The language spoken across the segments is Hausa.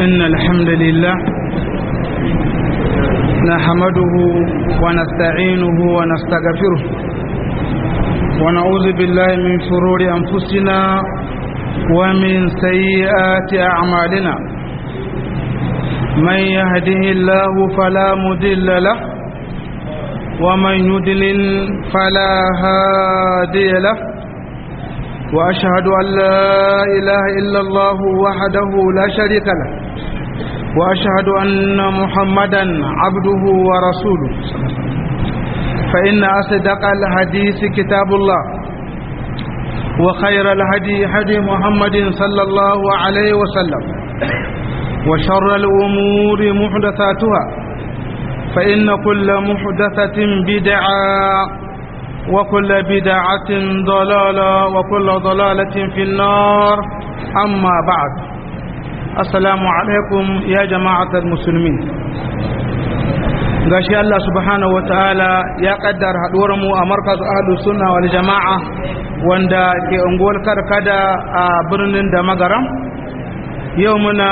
إن الحمد لله نحمده ونستعينه ونستغفره ونعوذ بالله من شرور أنفسنا ومن سيئات أعمالنا من يهده الله فلا مضل له ومن يضلل فلا هادي له وأشهد أن لا إله إلا الله وحده لا شريك له وأشهد أن محمدا عبده ورسوله فإن أصدق الحديث كتاب الله وخير الهدي هدي محمد صلى الله عليه وسلم وشر الأمور محدثاتها فإن كل محدثة بدعة وكل بدعة ضلالة وكل ضلالة في النار أما بعد السلام عليكم يا جماعة المسلمين gashi Allah subhanahu wataala ya kaddara haduwar mu a markaz ahlus sunna wal jama'a wanda ke unguwar karkada a birnin da magaram yau muna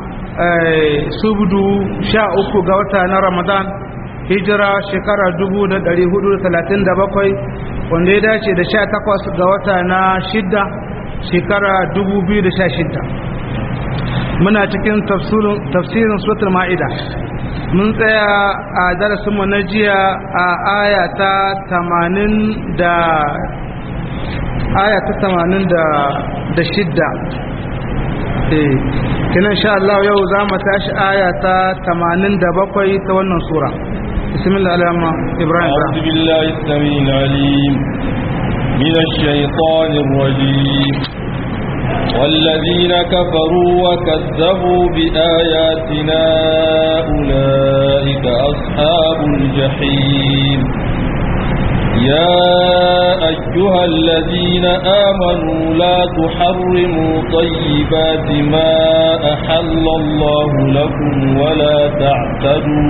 subdu sha uku ga wata na ramadan hijira shekara 1437 wanda ya dace da 18 ga wata na shidda shekara 2016 muna cikin tafsirin suratul ma'ida mun tsaya a darasinmu na jiya a aya ta 80 da aya ta 86 eh kinan sha Allah yau za mu tashi aya ta 87 ta wannan sura بسم الله الرحمن إبراهيم أعوذ بالله السميع العليم من الشيطان الرجيم والذين كفروا وكذبوا بآياتنا أولئك أصحاب الجحيم يا أيها الذين آمنوا لا تحرموا طيبات ما أحل الله لكم ولا تعتدوا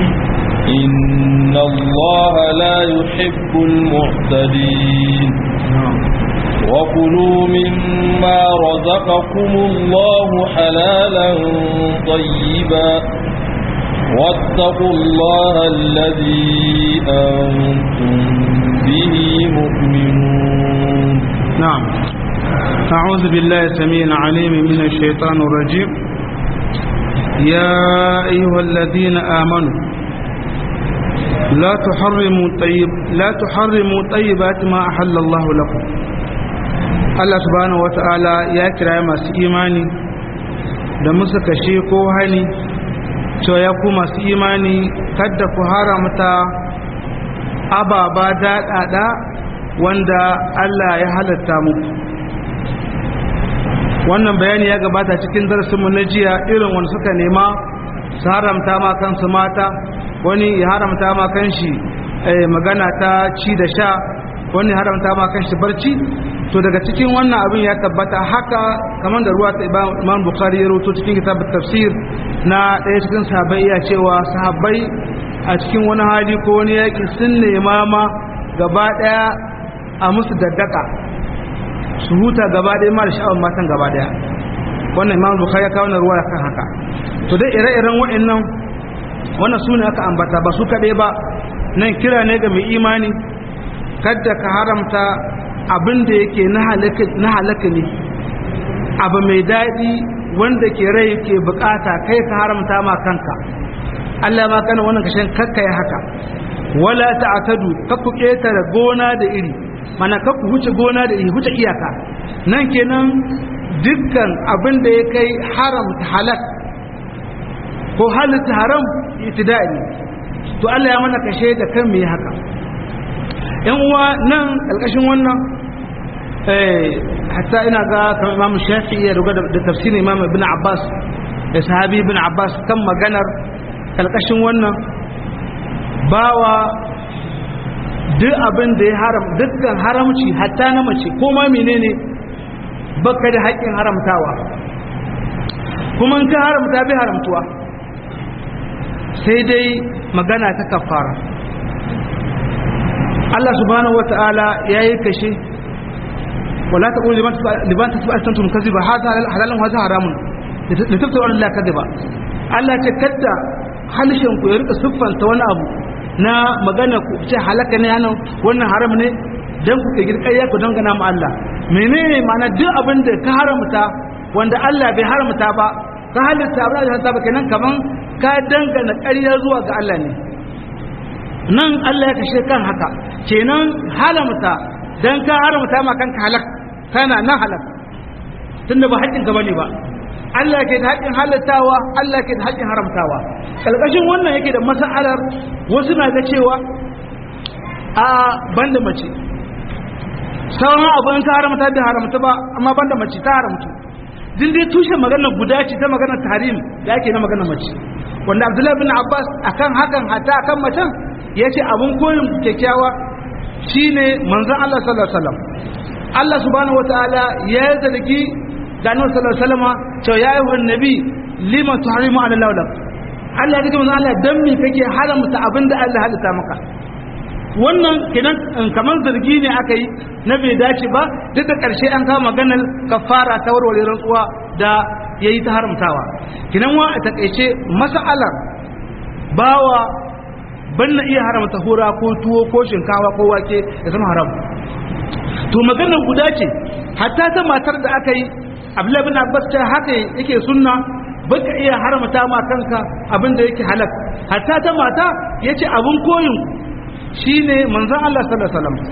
إن الله لا يحب المعتدين وكلوا مما رزقكم الله حلالا طيبا واتقوا الله الذي أنتم به مؤمنون نعم أعوذ بالله السميع العليم من الشيطان الرجيم يا أيها الذين آمنوا لا تحرموا طيب لا تحرموا طيبات ما أحل الله لكم Allah subhanahu wata'ala ya kira masu imani da musu kashe ko hani cewa ya ku masu imani kadda ku haramta ababa daɗaɗa wanda Allah ya halatta muku wannan bayani ya gabata cikin darasinmu na jiya irin wanda suka nema su haramta ma kansu mata wani ya haramta ma kanshi magana ta ci da sha wani haramta ma kanshi barci to daga cikin wannan abin ya tabbata haka kamar da ruwa ta imam bukhari ya roto cikin kitabut tafsir na ɗaya cikin sahabbai ya cewa sahabbai a cikin wani hali ko wani yaƙi sun nema ma gaba ɗaya a musu daddaka su huta gaba ɗaya ma da sha'awar matan gaba ɗaya wannan imam bukhari ya kawo na ruwa kan haka to dai ire-iren waɗannan wannan su ne aka ambata ba su kaɗai ba nan kira ne ga mai imani kadda ka haramta abin da yake na halaka ne abu mai daɗi wanda ke rai ke bukata kai ka haramta ma kanka Allah ma kana wannan kashin kakka ya haka wala ta'tadu kakku ketare gona da iri mana kakku huce gona da iri huce iyaka nan kenan dukkan abin da ya kai haramta halak ko halitta haram itida'i to Allah ya mana kashe da kan me haka yan uwa nan ƙarƙashin wannan hatta ina ga kamar imam shafi'i ya ruga da tafsirin imam ibn abbas da sahabi ibn abbas kan maganar ƙarƙashin wannan bawa duk abin da ya haram dukkan haramci hatta na mace ko ma menene baka da haƙƙin haramtawa kuma in ka haramta bai haramtuwa sai dai magana ta kafara Allah subhanahu wata'ala ya yi kashe wala ta ƙuri liban ta su alistantun kazi ba halalan wasu haramun da tafsir Allah kada ba Allah ce kadda halishin ku ya rika siffanta wani abu na magana ku ce halaka ne yana wannan haram ne dan ku ke girkayya ku dangana mu Allah menene ma'ana duk abin da ka haramta wanda Allah bai haramta ba ka halitta ba da ta ba kenan kaman ka dangana ƙarya zuwa ga Allah ne nan Allah ya kashe kan haka kenan haramta dan ka haramta ma kanka halak kana nan halak tunda ba haƙƙin ka bane ba Allah ke da haƙƙin halittawa Allah ke da haƙƙin haramtawa kalkashin wannan yake da mas'alar wasu na ga cewa a banda mace sauran abu in ka haramta da haramta ba amma banda mace ta haramta din dai tushen maganar guda ce ta maganar tarim da ake na maganar mace wanda Abdullahi bin Abbas akan hakan hata akan macen yace abun koyin kyakkyawa shine manzon Allah sallallahu alaihi wasallam Allah subhanahu wataala ya zargi da annabi sallallahu alaihi wasallam to ya yi wannan nabi lima tuharimu ala lawla Allah ya ce manzo Allah dan me kake haramta abinda Allah halitta maka wannan kenan kamar zargi ne aka yi na bai dace ba duk da karshe an kawo maganar kafara ta warware rantsuwa da yayi ta haramtawa kenan wa a takeice mas'alar bawa ban na iya haramta hura ko tuwo ko shinkawa ko wake ya zama haram to maganar guda ce hatta ta matar da aka yi abdullahi bin abbas ta haka yake sunna baka iya haramta ma kanka abin da yake halak hatta ta mata yace abun koyin shine manzon Allah sallallahu alaihi wasallam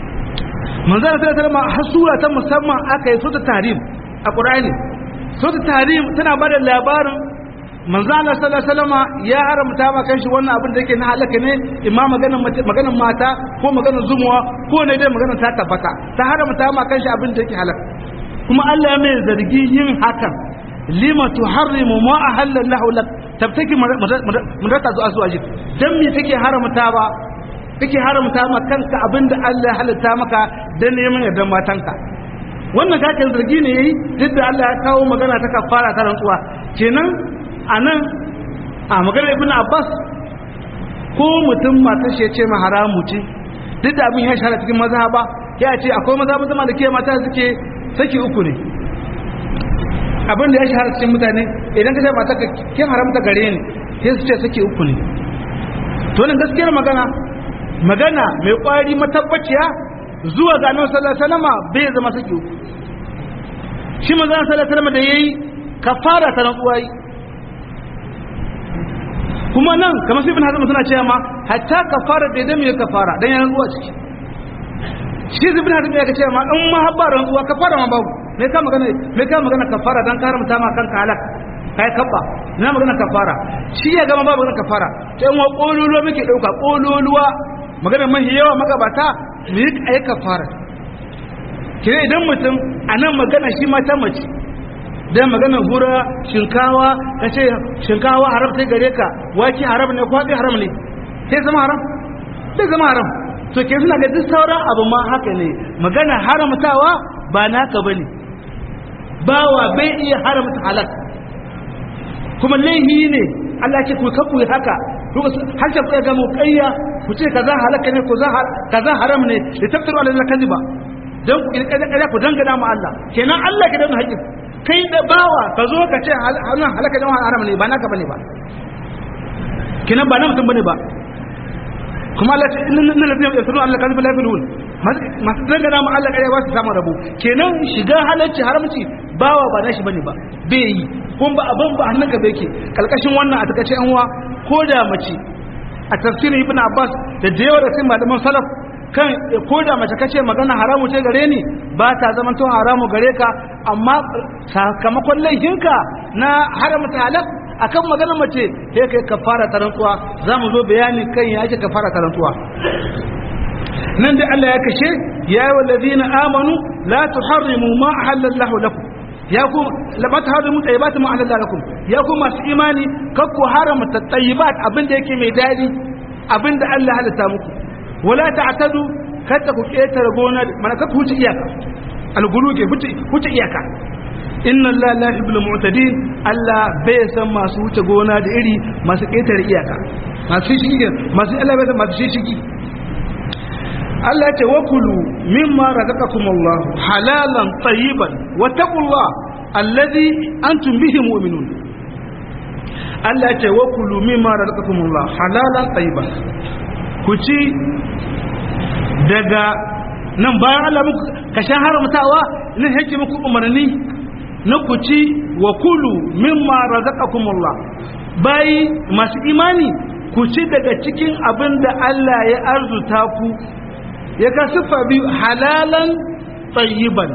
manzon Allah sallallahu alaihi wasallam har sura ta musamman aka yi sura tarim a qur'ani sura tarim tana bada labarin manzo Allah sallallahu alaihi wasallam ya haramta ma kanshi wannan abin da yake na halaka ne imma maganar maganar mata ko maganar zumuwa ko ne dai maganar ta tabbata ta haramta ma kanshi abin da yake halaka kuma Allah mai zargi yin hakan lima tuharrimu ma ahalla Allah lak tabtaki mudata zuwa zuwa jik dan me kake haramta ba kake haramta ma kanka abinda Allah ya halatta maka dan neman yardan matanka wannan kakin zargi ne yayi duk da Allah ya kawo magana ta kafara ta rantsuwa kenan anan a maganar Ibn Abbas ko mutum matar shi ya ce ma haramu ce duk da abin ya shahara cikin mazhaba ya ce akwai mazhaba zama da ke mata suke saki uku ne abin da ya shahara cikin mutane idan ka ce mata ka kin haramta gare ni sai su ce saki uku ne to nan gaskiyar magana magana mai kwari matabbaciya zuwa ga annabi sallallahu alaihi wasallam bai zama saki uku shi manzo sallallahu alaihi wasallam da yayi kafara ta rantsuwa yi kuma nan kamar sai ibn hazm suna cewa ma hatta kafara da idan mai kafara dan ya rantsuwa ciki shi ibn hazm ya ce ma in ma habba rantsuwa kafara ma babu me ka magana me ka magana kafara dan karamta ma kanka halak kai kabba na magana kafara shi ya gama babu magana kafara sai mu kololuwa muke dauka kololuwa magana mahi yawa magabata mu yi ai kafara kire idan mutum anan magana shi mata mace dan magana hura shinkawa kace shinkawa haram sai gare ka waki haram ne kwaɗi haram ne sai zama haram sai zama haram to ke suna ga duk sauran abu ma haka ne magana haramtawa ba naka bane bawa bai iya haramta halal kuma laihi ne Allah ce ku kafu haka har ta kuya ga mu kayya ku ce kaza halaka ne ko kaza haram ne da tafsiru Allah kaziba dan ku kirkira ku dangana mu Allah kenan Allah ke da haƙƙi kai da bawa ka zo ka ce hannun halaka da haram ne ba naka bane ba kenan ba na mutum bane ba kuma Allah ce inna lillahi wa inna ilaihi raji'un Allah kalbi la yafilun masu dangana mu Allah kare ba su samu rabo kenan shiga halarci haramci bawa ba nashi bane ba bai yi kun ba abin ba hannunka bai ke kalkashin wannan a takace an wa ko da mace a tafsirin ibn Abbas da da yawa da sai malaman salaf kan ko da mace kace magana haramu ce gare ni ba ta zaman to haramu gare ka amma sakamakon laifinka na haramta halal akan magana mace sai kai kafara ta rantsuwa zamu zo bayani kan ya ake kafara ta rantsuwa nan da Allah ya kashe ya yi wallazina amanu la tuharrimu ma ahallallahu lakum ya ku la ba tuharrimu tayyibat ma ahallallahu lakum ya ku masu imani kakku haramta tayyibat abinda yake mai dadi abinda Allah halatta muku wala ta'tadu kada ku ketare gona mana ka huce iyaka alguluge huce iyaka inna Allah la yuhibbul mu'tadin Allah bai san masu huce gona da iri masu ketare iyaka masu shigi masu Allah bai san masu shigi Allah ya ce wa kulu mimma razaqakumullah halalan tayyiban wa taqullah alladhi antum bihi mu'minun Allah ce wa kulu mimma razaqakumullah halalan tayyiban ku ci daga nan bayan Allah muku kashan haramtawa nan yake muku umarni na ku ci wa kulu mimma razaqakumullah bai masu imani ku ci daga cikin abin da Allah ya arzuta ku ya ka siffa biyu halalan tayyiban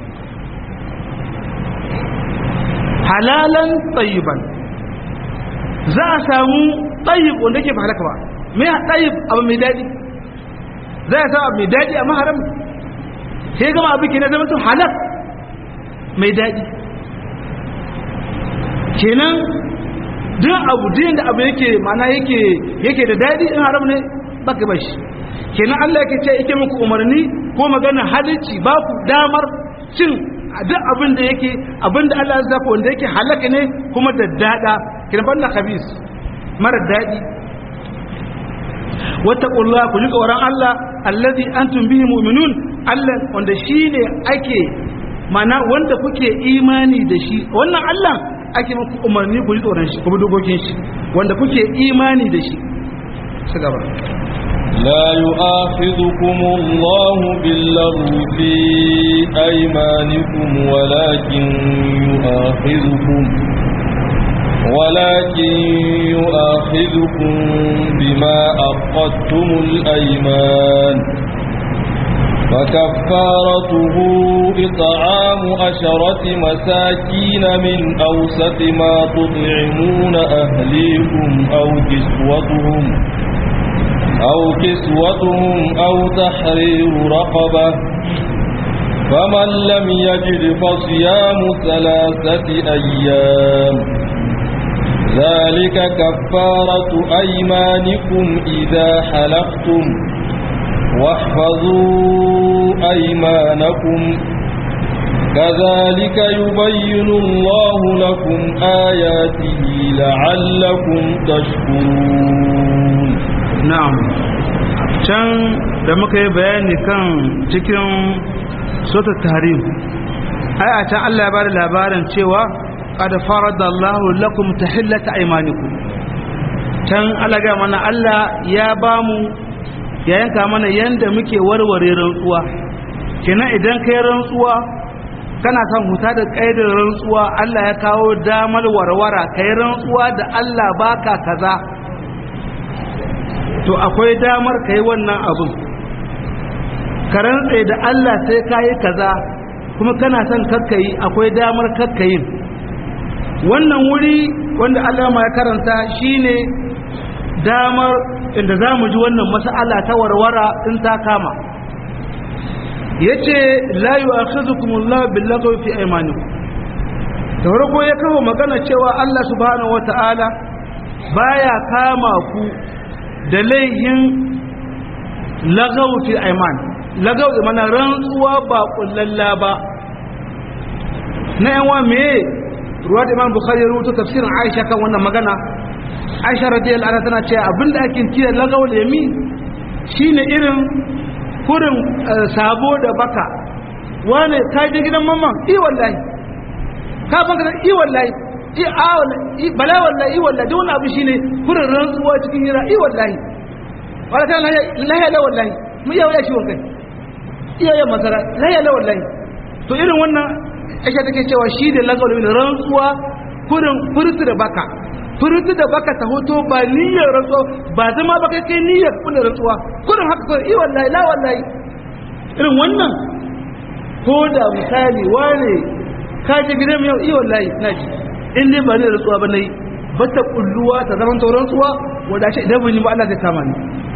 halalan tayyiban za a samu tayyib wanda ke ba halaka ba mai tayyib abu mai daɗi za a samu abu mai daɗi amma haram sai gama abu ke na zama to halak mai daɗi kenan duk abu din da abu yake mana yake yake da daɗi in haram ne baka bashi kenan Allah yake ce yake muku umarni ko magana halicci ba ku damar cin duk abin da yake abin da Allah ya zafa wanda yake halaka ne kuma da dada kina banda khabis mara dadi wattaqullah ku ji tsoron Allah allazi antum bihi mu'minun Allah wanda shine ake mana wanda kuke imani da shi wannan Allah ake muku umarni ku ji tsoron shi ku bi dokokin shi wanda kuke imani da shi su gaba لا يؤاخذكم الله باللغو في أيمانكم ولكن يؤاخذكم ولكن يؤاخذكم بما أقدتم الأيمان فكفارته إطعام عشرة مساكين من أوسط ما تطعمون أهليكم أو كسوتهم أو كسوتهم أو تحرير رقبة فمن لم يجد فصيام ثلاثة أيام ذلك كفارة أيمانكم إذا حلفتم واحفظوا أيمانكم كذلك يبين الله لكم آياته لعلكم تشكرون na'am can da muka yi bayani kan cikin sota tahrim ai a can Allah ya bada labarin cewa qad faradallahu lakum tahillata aymanikum can Allah ga mana Allah ya bamu ya yanka mana yanda muke warware rantsuwa kenan idan kai rantsuwa kana son huta da kaidar rantsuwa Allah ya kawo damar warwara kai rantsuwa da Allah baka kaza to akwai damar ka yi wannan abin ka rantse da Allah sai ka yi kaza kuma kana son kakkayi akwai damar kakkayin wannan wuri wanda Allah ma ya karanta shine damar inda za mu ji wannan mas'ala ta warwara in ta kama yace la yu'akhidhukumullahu bil-lagwi fi aymanikum da farko ya kawo magana cewa Allah subhanahu wata'ala baya kama ku da laihin lagaw fi ayman lagaw mana rantsuwa ba kullalla ba na yawa me ruwa da imam bukhari ya rubuta tafsirin aisha kan wannan magana aisha radiyallahu anha tana cewa abinda ake kira lagaw yamin shine irin kurin sabo da baka wane ka je gidan mamman i wallahi ka banka da i wallahi i a wallahi bala wallahi i wallahi da wani abu shine kurin rantsuwa cikin hira i wallahi wala ta lahiya la wallahi mu iya waya ciwon kai iya yin masara lahiya la wallahi to irin wannan ake take cewa shi da lagawa da rantsuwa kurin furtu da baka furtu da baka ta hoto ba niyyar rantsuwa ba zama ba kai kai niyyar kula rantsuwa kurin haka kurin i wallahi la wallahi irin wannan ko da misali wane ka je gidan yau i wallahi na ji in dai ba ne rantsuwa ba nayi ba ta kulluwa ta zaman tauran tsuwa wadda shi idan bin ba Allah zai kama ni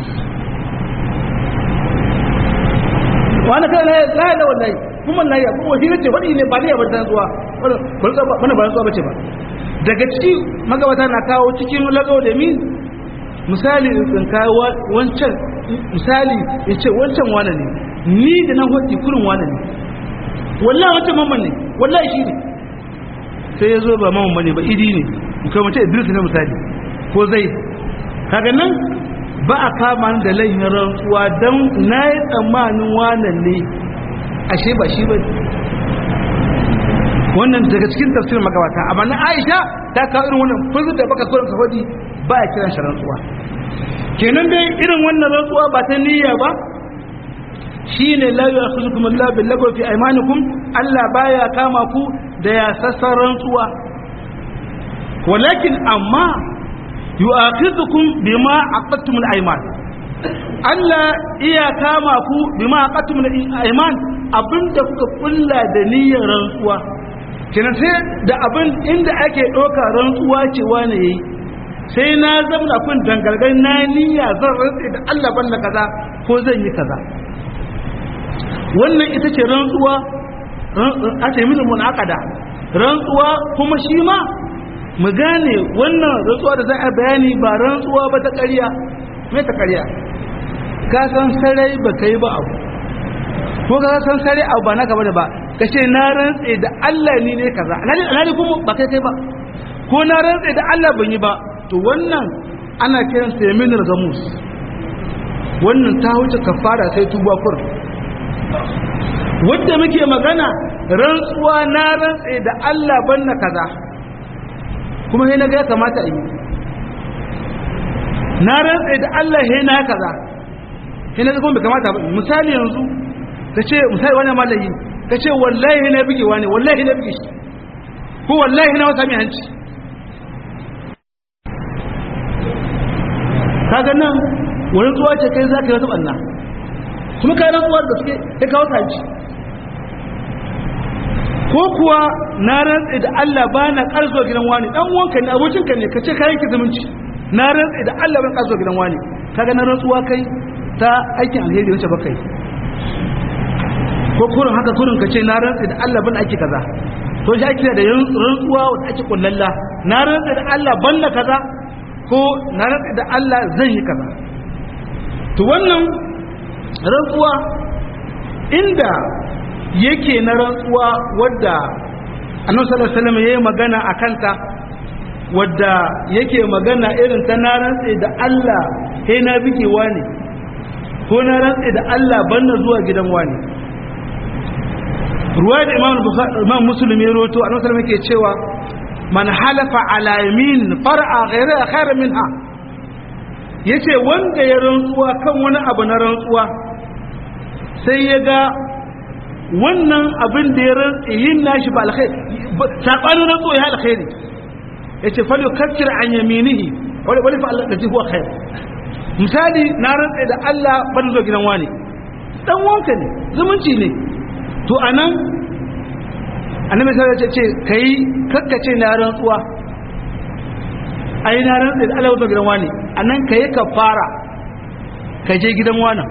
wani kai laye da wallahi kuma laye kuma wasi ce wani ne ba ne ba ta tsuwa wani ba tsuwa bace ba daga ciki magabata na kawo cikin lagawa da min misali in kawo wancan misali ya ce wancan wane ne ni da nan hoki kurin wane ne wallahi wancan mamman ne wallahi shi ne sai ya zo ba mamman bane ba idi ne kai mace idris ne misali ko zai kaga nan ba a kama ni da laifin rantsuwa don na yi tsammanin wanan ne ashe ba shi ba wannan daga cikin tafsirin magabata amma na Aisha ta kawo irin wannan fuzur da baka kuran kafadi ba ya kiran shi rantsuwa kenan dai irin wannan rantsuwa ba ta niyya ba shine la yu'akhizukum Allah bil lagwi fi aymanikum Allah baya kama ku da ya sassan rantsuwa walakin amma yu'akhizukum bima aqadtum al ayman Allah iya kama ku bima aqadtum al ayman abinda kuka kulla da niyyar rantsuwa kenan sai da abin inda ake ɗauka rantsuwa ce wani yayi sai na zama kun dangargar na niyya zan rantse da Allah banda kaza ko zan yi kaza wannan ita ce rantsuwa a ce mini munakada rantsuwa kuma shi ma mu gane wannan rantsuwa da za a bayani ba rantsuwa ba ta ƙarya mai ta ƙarya ka san sarai ba kai ba abu ko ka san sarai abu ba naka bane ba ka ce na rantse da Allah ni ne kaza alhali kuma ba kai kai ba ko na rantse da Allah ban yi ba to wannan ana kiran sa yaminul gamus wannan ta wuce kafara sai tuba kur wanda muke magana rantsuwa na rantse da Allah banna kaza kuma sai naga ya kamata yi na rantse da Allah sai na kaza sai naga kuma bai kamata ba misali yanzu kace misali wani malayi kace wallahi na bige wani wallahi na bige shi ko wallahi na wasa mai hanci kaga nan wani tsuwa ce kai za ka yi wata ɓanna kuma kayan rantsuwar da suke ya kawo kaji ko kuwa na rantse da Allah ba na ƙarzo gidan wani ɗan wanka ne abokinka ne ka ce kayan ki zumunci na rantse da Allah ban ƙarzo gidan wani kaga na rantsuwa kai ta aikin alheri wacce ba kai ko kurin haka kurin ka ce na rantse da Allah ban aiki kaza to shi ake da rantsuwa wanda ake kullalla na rantse da Allah ban na kaza ko na rantse da Allah zan yi kaza to wannan rantsuwa inda yake na rantsuwa wadda annabi sallallahu alaihi wasallam yayi magana akan ta wadda yake magana irin ta na rantse da Allah sai na bige wani ko na rantse da Allah banna zuwa gidan wani ruwaya da imam bukhari imam muslim ya rawaito annabi sallallahu alaihi wasallam yake cewa man halafa ala yamin far'a ghayra khairan minha yace wanda ya rantsuwa kan wani abu na rantsuwa sai ya ga wannan abin da ya rantsi yin nashi ba alkhairi sabanin rantsuwa ya alkhairi yace fa yukaffir an yaminihi wani wani fa Allah da huwa khair misali na rantsi da Allah ban zo gidan wani dan wanka ne zumunci ne to anan annabi sai ya ce kai kakkace na rantsuwa ai na rantsa da Allah gidan wani anan kai ka fara ka je gidan wani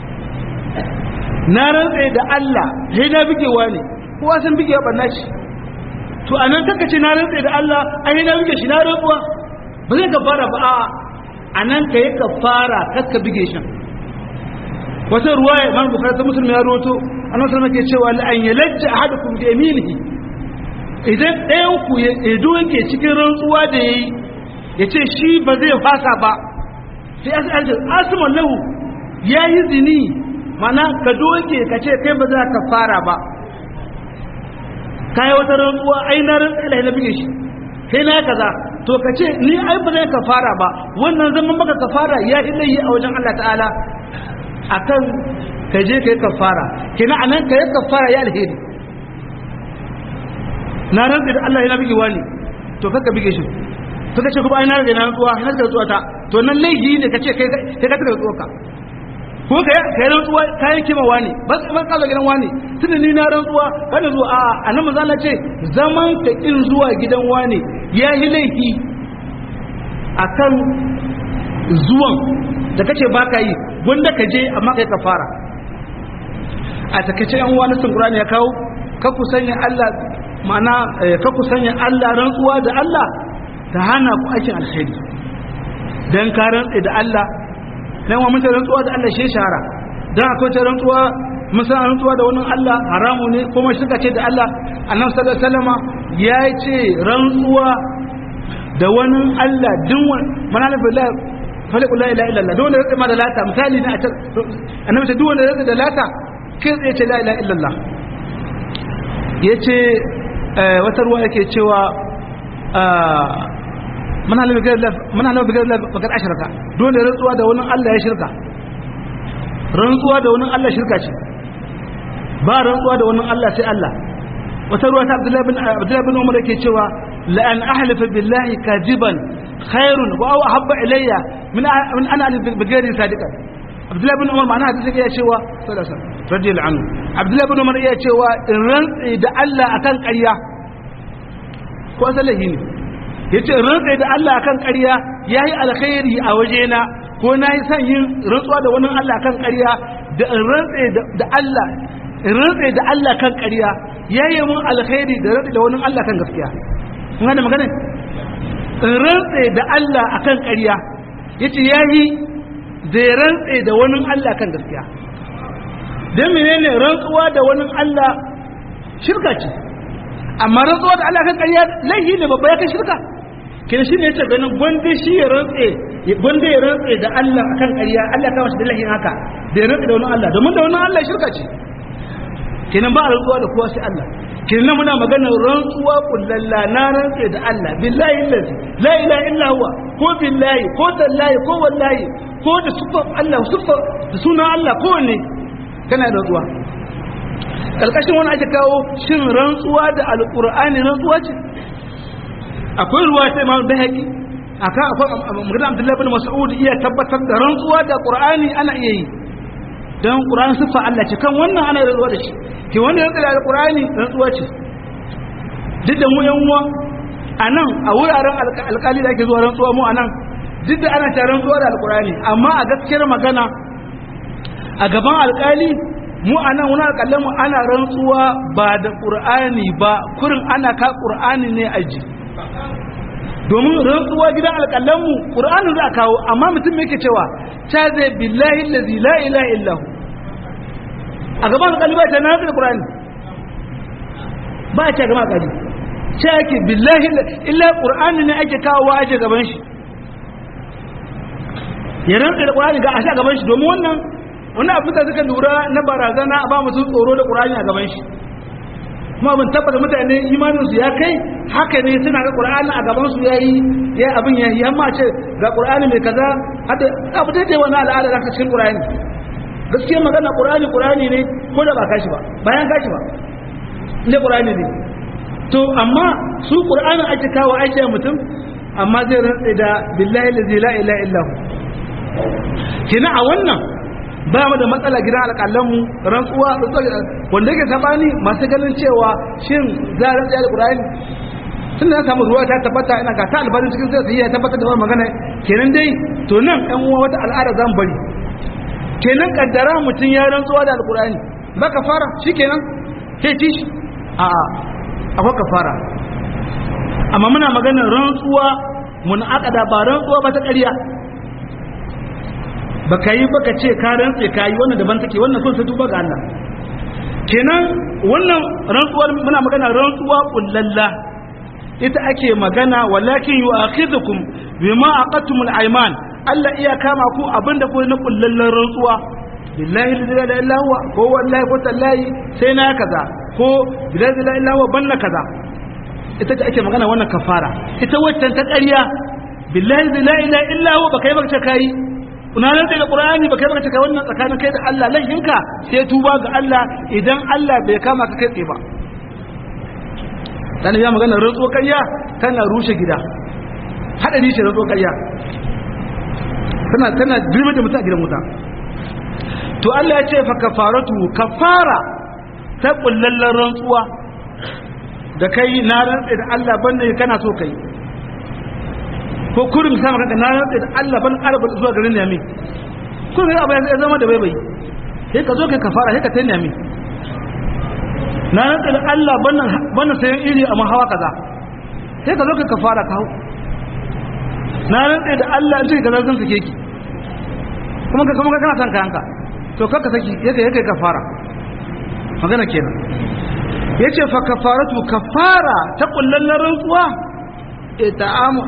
na rantsa da Allah sai na bige wani kowa san bige banna shi to anan kakkace na rantsa da Allah ai na bige shi na rantsuwa ba zai ka fara ba a anan kai ka fara kakka bige shi wata ruwaya Imam Bukhari ta Muslim ya rawato annabi sallallahu alaihi wasallam ke cewa la an yalajja ahadukum bi yaminihi idan ɗayan ku ya yake cikin rantsuwa da yayi ya ce shi ba zai fasa ba sai asibiti asimin lahu ya yi zini mana ka doke ka ce kai ba za ka fara ba kayi wata rantsuwa ai na rantsa ilahi na bige shi kai na kaza to ka ce ni ai ba zai ka fara ba wannan zaman maka ka fara ya ilahi a wajen Allah ta'ala akan ka je ka yi kafara kina anan ka yi kafara ya alheri na rantsa da Allah ya bige wani to kaka bige shi suka ce kuma ai na rage na rantsuwa na rage rantsuwa ta to nan laifi ne ka ce kai kai ka tsaka rantsuwa ka ko kai kai rantsuwa kai kima wani ba ban kaza gidan wani tunda ni na rantsuwa kada zuwa a annabi manzo Allah ce zaman ka kin zuwa gidan wani ya yi laifi akan zuwan da kace ba ka yi wanda ka je amma kai ka fara a takaice yan wani sun Qur'ani ya kawo ka ku sanya Allah ma'ana ka ku sanya Allah rantsuwa da Allah ta hana ku aikin alheri dan ka rantsa da Allah dan wa mutum rantsuwa da Allah shi shahara dan akwai ta rantsuwa musa rantsuwa da wannan Allah haramu ne kuma suka ce da Allah annabi sallallahu alaihi wasallam ya ce rantsuwa da wani Allah din wani mana billah faliku la ilaha illallah dole ya ma da lata misali ne a can annabi ce duk wanda ya da lata kai tsaye ce la ilaha illallah yace wata ruwa yake cewa mana halabi bigar bakar ashirka dole rantsuwa da wani Allah ya shirka rantsuwa da wani Allah shirka ce ba rantsuwa da wani Allah sai Allah wata ruwa ta abdullahi bin umar yake cewa la'an ahlifa billahi kajiban khairun wa aw habba ilayya min min ana bigari sadiqan abdullahi bin umar ma'ana hadisi ya cewa sallallahu alaihi wasallam radiyallahu anhu abdullahi bin umar ya cewa in rantsi da Allah akan ƙarya ko asalahi ne yace rantsi da Allah akan ƙarya yayi alkhairi a wajena ko nayi son yin rantsuwa da wani Allah akan ƙarya da in rantsi da Allah in rantsi da Allah kan ƙarya yayi mun alkhairi da rantsi da wani Allah kan gaskiya kun gane magana in rantsi da Allah akan ƙarya yace yayi da ya rantse da wani Allah kan gaskiya don menene rantsuwa da wani Allah shirka ce amma rantsuwa da Allah kan ƙarya laihi ne babba ya kai shirka kin shi ne yace ganin gwanda shi ya rantse gwanda ya rantse da Allah akan ƙarya Allah ya kama shi da laihin haka da ya rantse da wani Allah domin da wani Allah shirka ce kenan ba a rantsuwa da kowa sai Allah kenan muna magana rantsuwa kullalla na rantse da Allah billahi allazi la ilaha illa huwa ko billahi ko tallahi ko wallahi ko da sufar Allah sufar da sunan Allah ko ne kana rantsuwa kalkashin wani ake kawo shin rantsuwa da alqur'ani rantsuwa ce akwai ruwa sai Imam Bahaqi aka akwai magana Abdullah ibn Mas'ud iya tabbatar da rantsuwa da qur'ani ana iya yi dan qur'ani sifa Allah ce kan wannan ana rantsuwa da shi ke wanda ya tsaya alqur'ani rantsuwa ce duk da mu yan uwa anan a wuraren alƙali da ake zuwa rantsuwa mu anan duk da ana ta rantsuwa da alqur'ani amma a gaskiyar magana a gaban alƙali mu anan wani alƙalan mu ana rantsuwa ba da qur'ani ba kurin ana ka qur'ani ne aji domin rantsuwa gidan alƙalan mu qur'ani za a kawo amma mutum yake cewa ta zai billahi allazi la ilaha illahu a gaban alƙali ba ta na da qur'ani ba ta gaban alƙali ce ake billahi illa qur'ani ne ake kawo wa ake gaban shi ya rantsa da qur'ani ga a sha gaban shi domin wannan wannan abin da suka lura na barazana ba mutum tsoro da qur'ani a gaban shi kuma abin tabbata mutane imanin su ya kai haka ne suna ga qur'ani a gaban su yayi ya abin ya yi amma ce ga qur'ani mai kaza hada abu dai wani al'ada da cikin qur'ani gaskiya magana qur'ani qur'ani ne ko da ba kashi ba bayan kashi ba ne qur'ani ne to amma su qur'anin ake kawo ake mutum amma zai rantsa da billahi la ilaha illa hu kina a wannan ba mu da matsala gidan alƙalanmu rantsuwa wanda yake sabani masu ganin cewa shin za a rantsa da qur'ani tun da samu ruwa ta tabbata ina ga ta albarin cikin sai ya tabbata da magana kenan dai to nan ɗan uwa wata al'ada zan bari kenan kaddara mutum ya rantsuwa da alqur'ani baka fara shikenan sai ci shi a akwai kafara amma muna maganar rantsuwa mun akada ba rantsuwa ba ta ƙarya baka yi baka ce ka rantse ka yi wannan daban take wannan kun sai tuba ga Allah kenan wannan rantsuwar muna magana rantsuwa kullalla ita ake magana walakin yu'akhidhukum bima aqatumul ayman Allah iya kama ku abinda ku na kullallan rantsuwa billahi la ilaha illa huwa ko wallahi ko tallahi sai na kaza ko billahi la ilaha illa huwa banna kaza ita ce ake magana wannan kafara ita waccan ta ƙarya billahi la ilaha illa huwa baka yi baka kai kuna nan da qur'ani baka yi baka kai wannan tsakanin kai da Allah laifinka sai tuba ga Allah idan Allah bai kama ka kai tsaye ba dan ya magana rantsuwa ƙarya tana rushe gida hadari ce rantsuwa ƙarya tana tana dirbe da mutum a gidan wuta to Allah ya ce fa kafaratu kafara ta kullallan rantsuwa da kai na rantsa da Allah banda kana so kai ko kurin sama kanka na rantsa da Allah ban arba zuwa garin Yami kurin abu ya zama da baibai sai ka zo kai kafara sai ka tayi Yami na rantsa da Allah bannan bannan sayan iri a mahawa kaza sai ka zo kai kafara ka hau na rantsa da Allah in ce kaza zan sake ki kuma ka kuma kana san kayanka to kaka saki yake yake kafara magana kenan yace fa kafaratu kafara ta kullallan rantsuwa ita'amu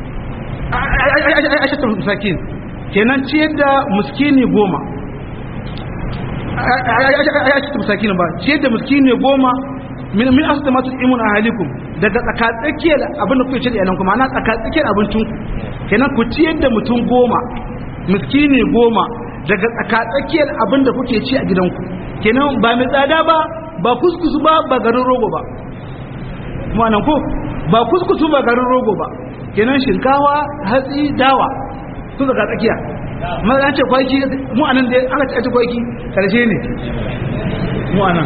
ashatu misakin kenan ciyar da miskini goma ashatu misakin ba ciyar da miskini goma min min asdamatu imun ahalikum daga tsakatsakiyar abin da kuke ci da iyalan kuma ana tsakatsakiyar abincin ku kenan ku ciyar da mutum goma miskini goma daga tsakatsakiyar abin da kuke ci a gidanku kenan ba mai tsada ba ba kuskusu ba ba garin rogo ba ma'anan ko ba kuskusu ba garin rogo ba kenan shinkawa hatsi dawa su daga tsakiya ma an ce kwaki mu anan da aka ci kwaki karshe ne mu anan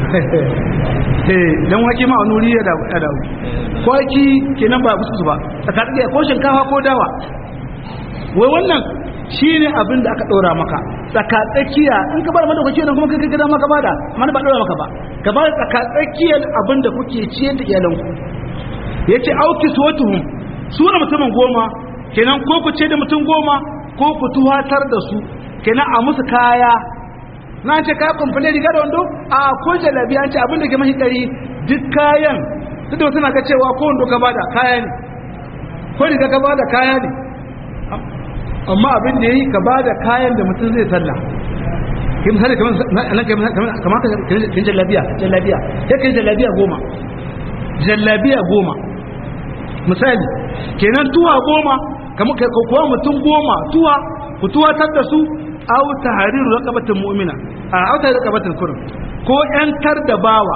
eh dan wake ma wani wuri ya da ya dawo kwaki kenan ba kuskusu ba tsaka tsakiya ko shinkawa ko dawa wai wannan shine abin da aka ɗora maka tsaka tsakiya in ka bar mada kwaki kuma kai gida maka bada mana ba ɗora maka ba ka bar tsaka tsakiyar abin da kuke ciyar da iyalanku yace auki suwatuhum su na mutumin goma kenan ko ku ce da mutum goma ko ku tuwatar da su kenan a musu kaya na ce kaya kumfule riga da wando a ko jalabi an ce abin da ke mashi ɗari duk kayan duk da suna ga cewa ko wando ka bada kaya ne ko riga ka bada kaya ne amma abin da ya yi ka bada kayan da mutum zai sallah kai misali kamar kan jallabiya jallabiya ya kai jallabiya goma jallabiya goma misali kenan tuwa goma kamar kuwa mutum goma tuwa ku tuwatar da su aw tahriru raqabatin mu'mina a aw tahriru raqabatin kurum ko yantar da bawa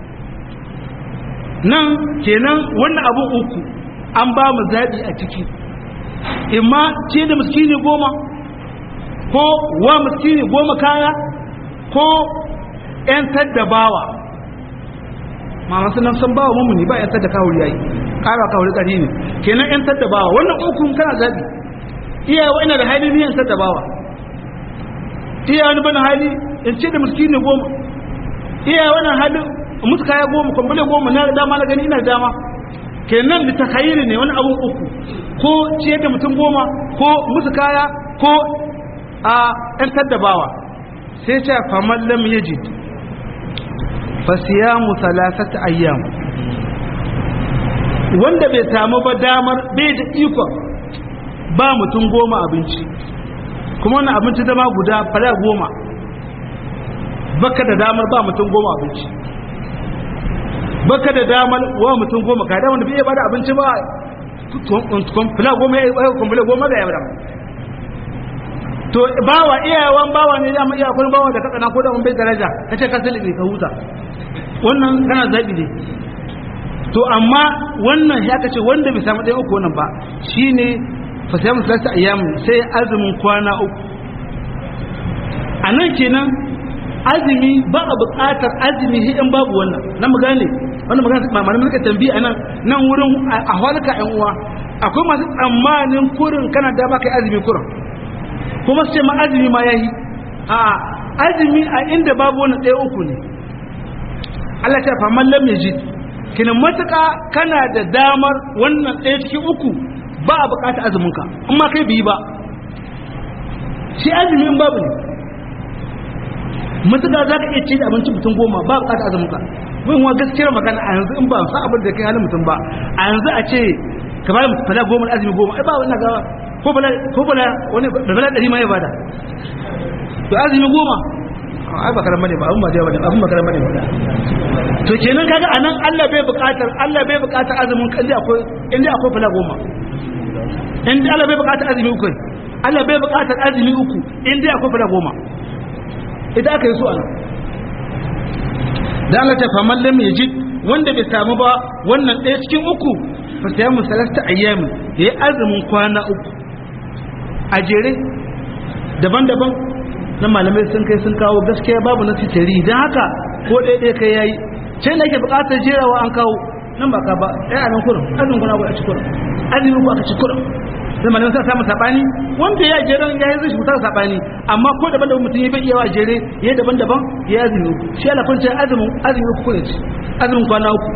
nan kenan wannan abu uku an ba mu zabi a ciki imma ce da miskini goma ko wa miskini goma kaya ko yantar da bawa ma masu nan san bawa mummuni ba yantar da kawuri yayi kara kawuri kari ne kenan yantar da bawa wannan uku kana zabi iyawa ina da hali ne yantar da bawa iya wani bana hali in ce da miskini goma iya wani hali musu kaya goma kwambale goma na dama na gani ina da dama kenan da takhayyiri ne wani abun uku ko ce da mutum goma ko musu kaya ko a yantar da bawa sai ce faman lam yajid fa siyamu thalathati ayyam wanda bai samu ba damar bai da iko ba mutum goma abinci kuma wannan abinci zama guda fara goma baka da damar ba mutum goma abinci baka da damar wa mutum goma ka da wanda bai bada abinci ba fila goma ya yi kumbule goma da ya bada to bawa iyawan bawa ne da iya kun bawa da katsana ko da mun bai daraja kace ka salibi ka huta wannan kana zabi ne to amma wannan ya kace wanda bai samu ɗaya uku wannan ba shine fasiyamu salasa ayyam sai azumin kwana uku a nan kenan azumi ba a buƙatar azumi sai in babu wannan nan mu gane wannan magana ba malamin suka tambayi a nan nan wurin a halka ƴan uwa akwai masu tsammanin kurin kana da baka azumi kurin kuma sai ma azumi ma yayi a azumi a inda babu wannan ɗaya uku ne Allah ta fa man lam yajid kina matuƙa kana da damar wannan ɗaya cikin uku ba a bukata azuminka amma kai biyi ba shi azumin babu ne matuƙa za ka iya ce da abinci mutum goma ba a bukata azuminka wani wa gaskiyar magana a yanzu in ba sa abin da kai halin mutum ba a yanzu a ce ka bada mutum fada goma azumi goma ai ba wani gawa ko bala ko bala wani da bala ɗari ma ya bada to azumi goma ai ba karan bane ba abun ba da bane abun ba karan bane ba to kenan kaga anan Allah bai buƙatar Allah bai buƙatar azumin kan akwai inda akwai fala goma in Allah bai bukatar azumi uku Allah bai bukatar azumi uku in dai akwai fara goma idan aka yi su ana da Allah ta faman lam yajid wanda bai samu ba wannan ɗaya cikin uku fa sai mu salasta ayyami yayi azumin kwana uku a jere daban-daban na malamai sun kai sun kawo gaskiya babu na titari don haka ko ɗaya ɗaya kai yayi sai na ke bukatar jerawa an kawo nan ba ka ba ɗaya a nan kurin azumin kuna a ci kurin azumin ku aka ci kurin sai malamin sa samu sabani wanda ya jere ya yi zai mutar sabani amma ko daban daban mutum ya bai yawa jere ya daban daban ya azumi shi ala kun ce azumin azumin ku kurin azumin kwana uku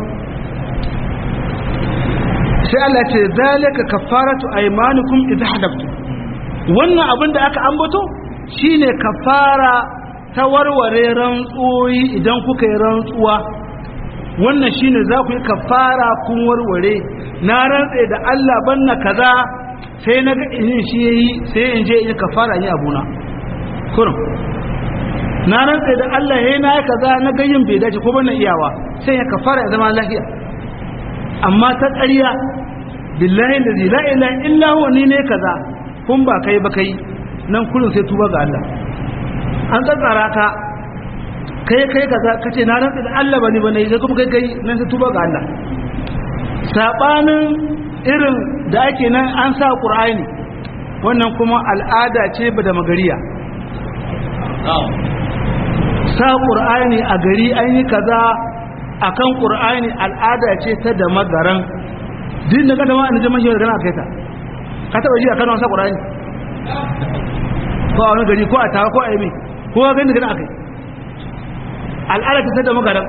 sai Allah ce zalika kafaratu aymanukum idha hadaftum wannan abin da aka ambato shine kafara ta warware rantsoyi idan kuka yi rantsuwa wannan shine za ku yi kafara kun warware na rantse da Allah banna kaza sai na ga in shi yayi sai in je in kafara yi abuna kurum na rantsa da Allah he na kaza na gayyin bai dace ko ban iyawa sai ya kafara ya zama lafiya amma ta ƙarya billahi allazi la ilaha illa huwa ni ne kaza kun ba kai ba kai nan kullun sai tuba ga Allah an tsatsara ka kai kai kaza kace na rantsa da Allah bane bane sai kuma kai kai nan sai tuba ga Allah sabanin irin da ake nan an sa Qur'ani wannan kuma al'ada ce ba da magariya sa ƙur'ani a gari an yi kaza a kan ƙur'ani al'ada ce ta da magaran din da kada ma an jama shiyar gana kai ta ka taɓa ji a kanon sa ƙur'ani ko a wani gari ko a tawa ko a yi ko a gani da gana kai al'ada ce ta da magaran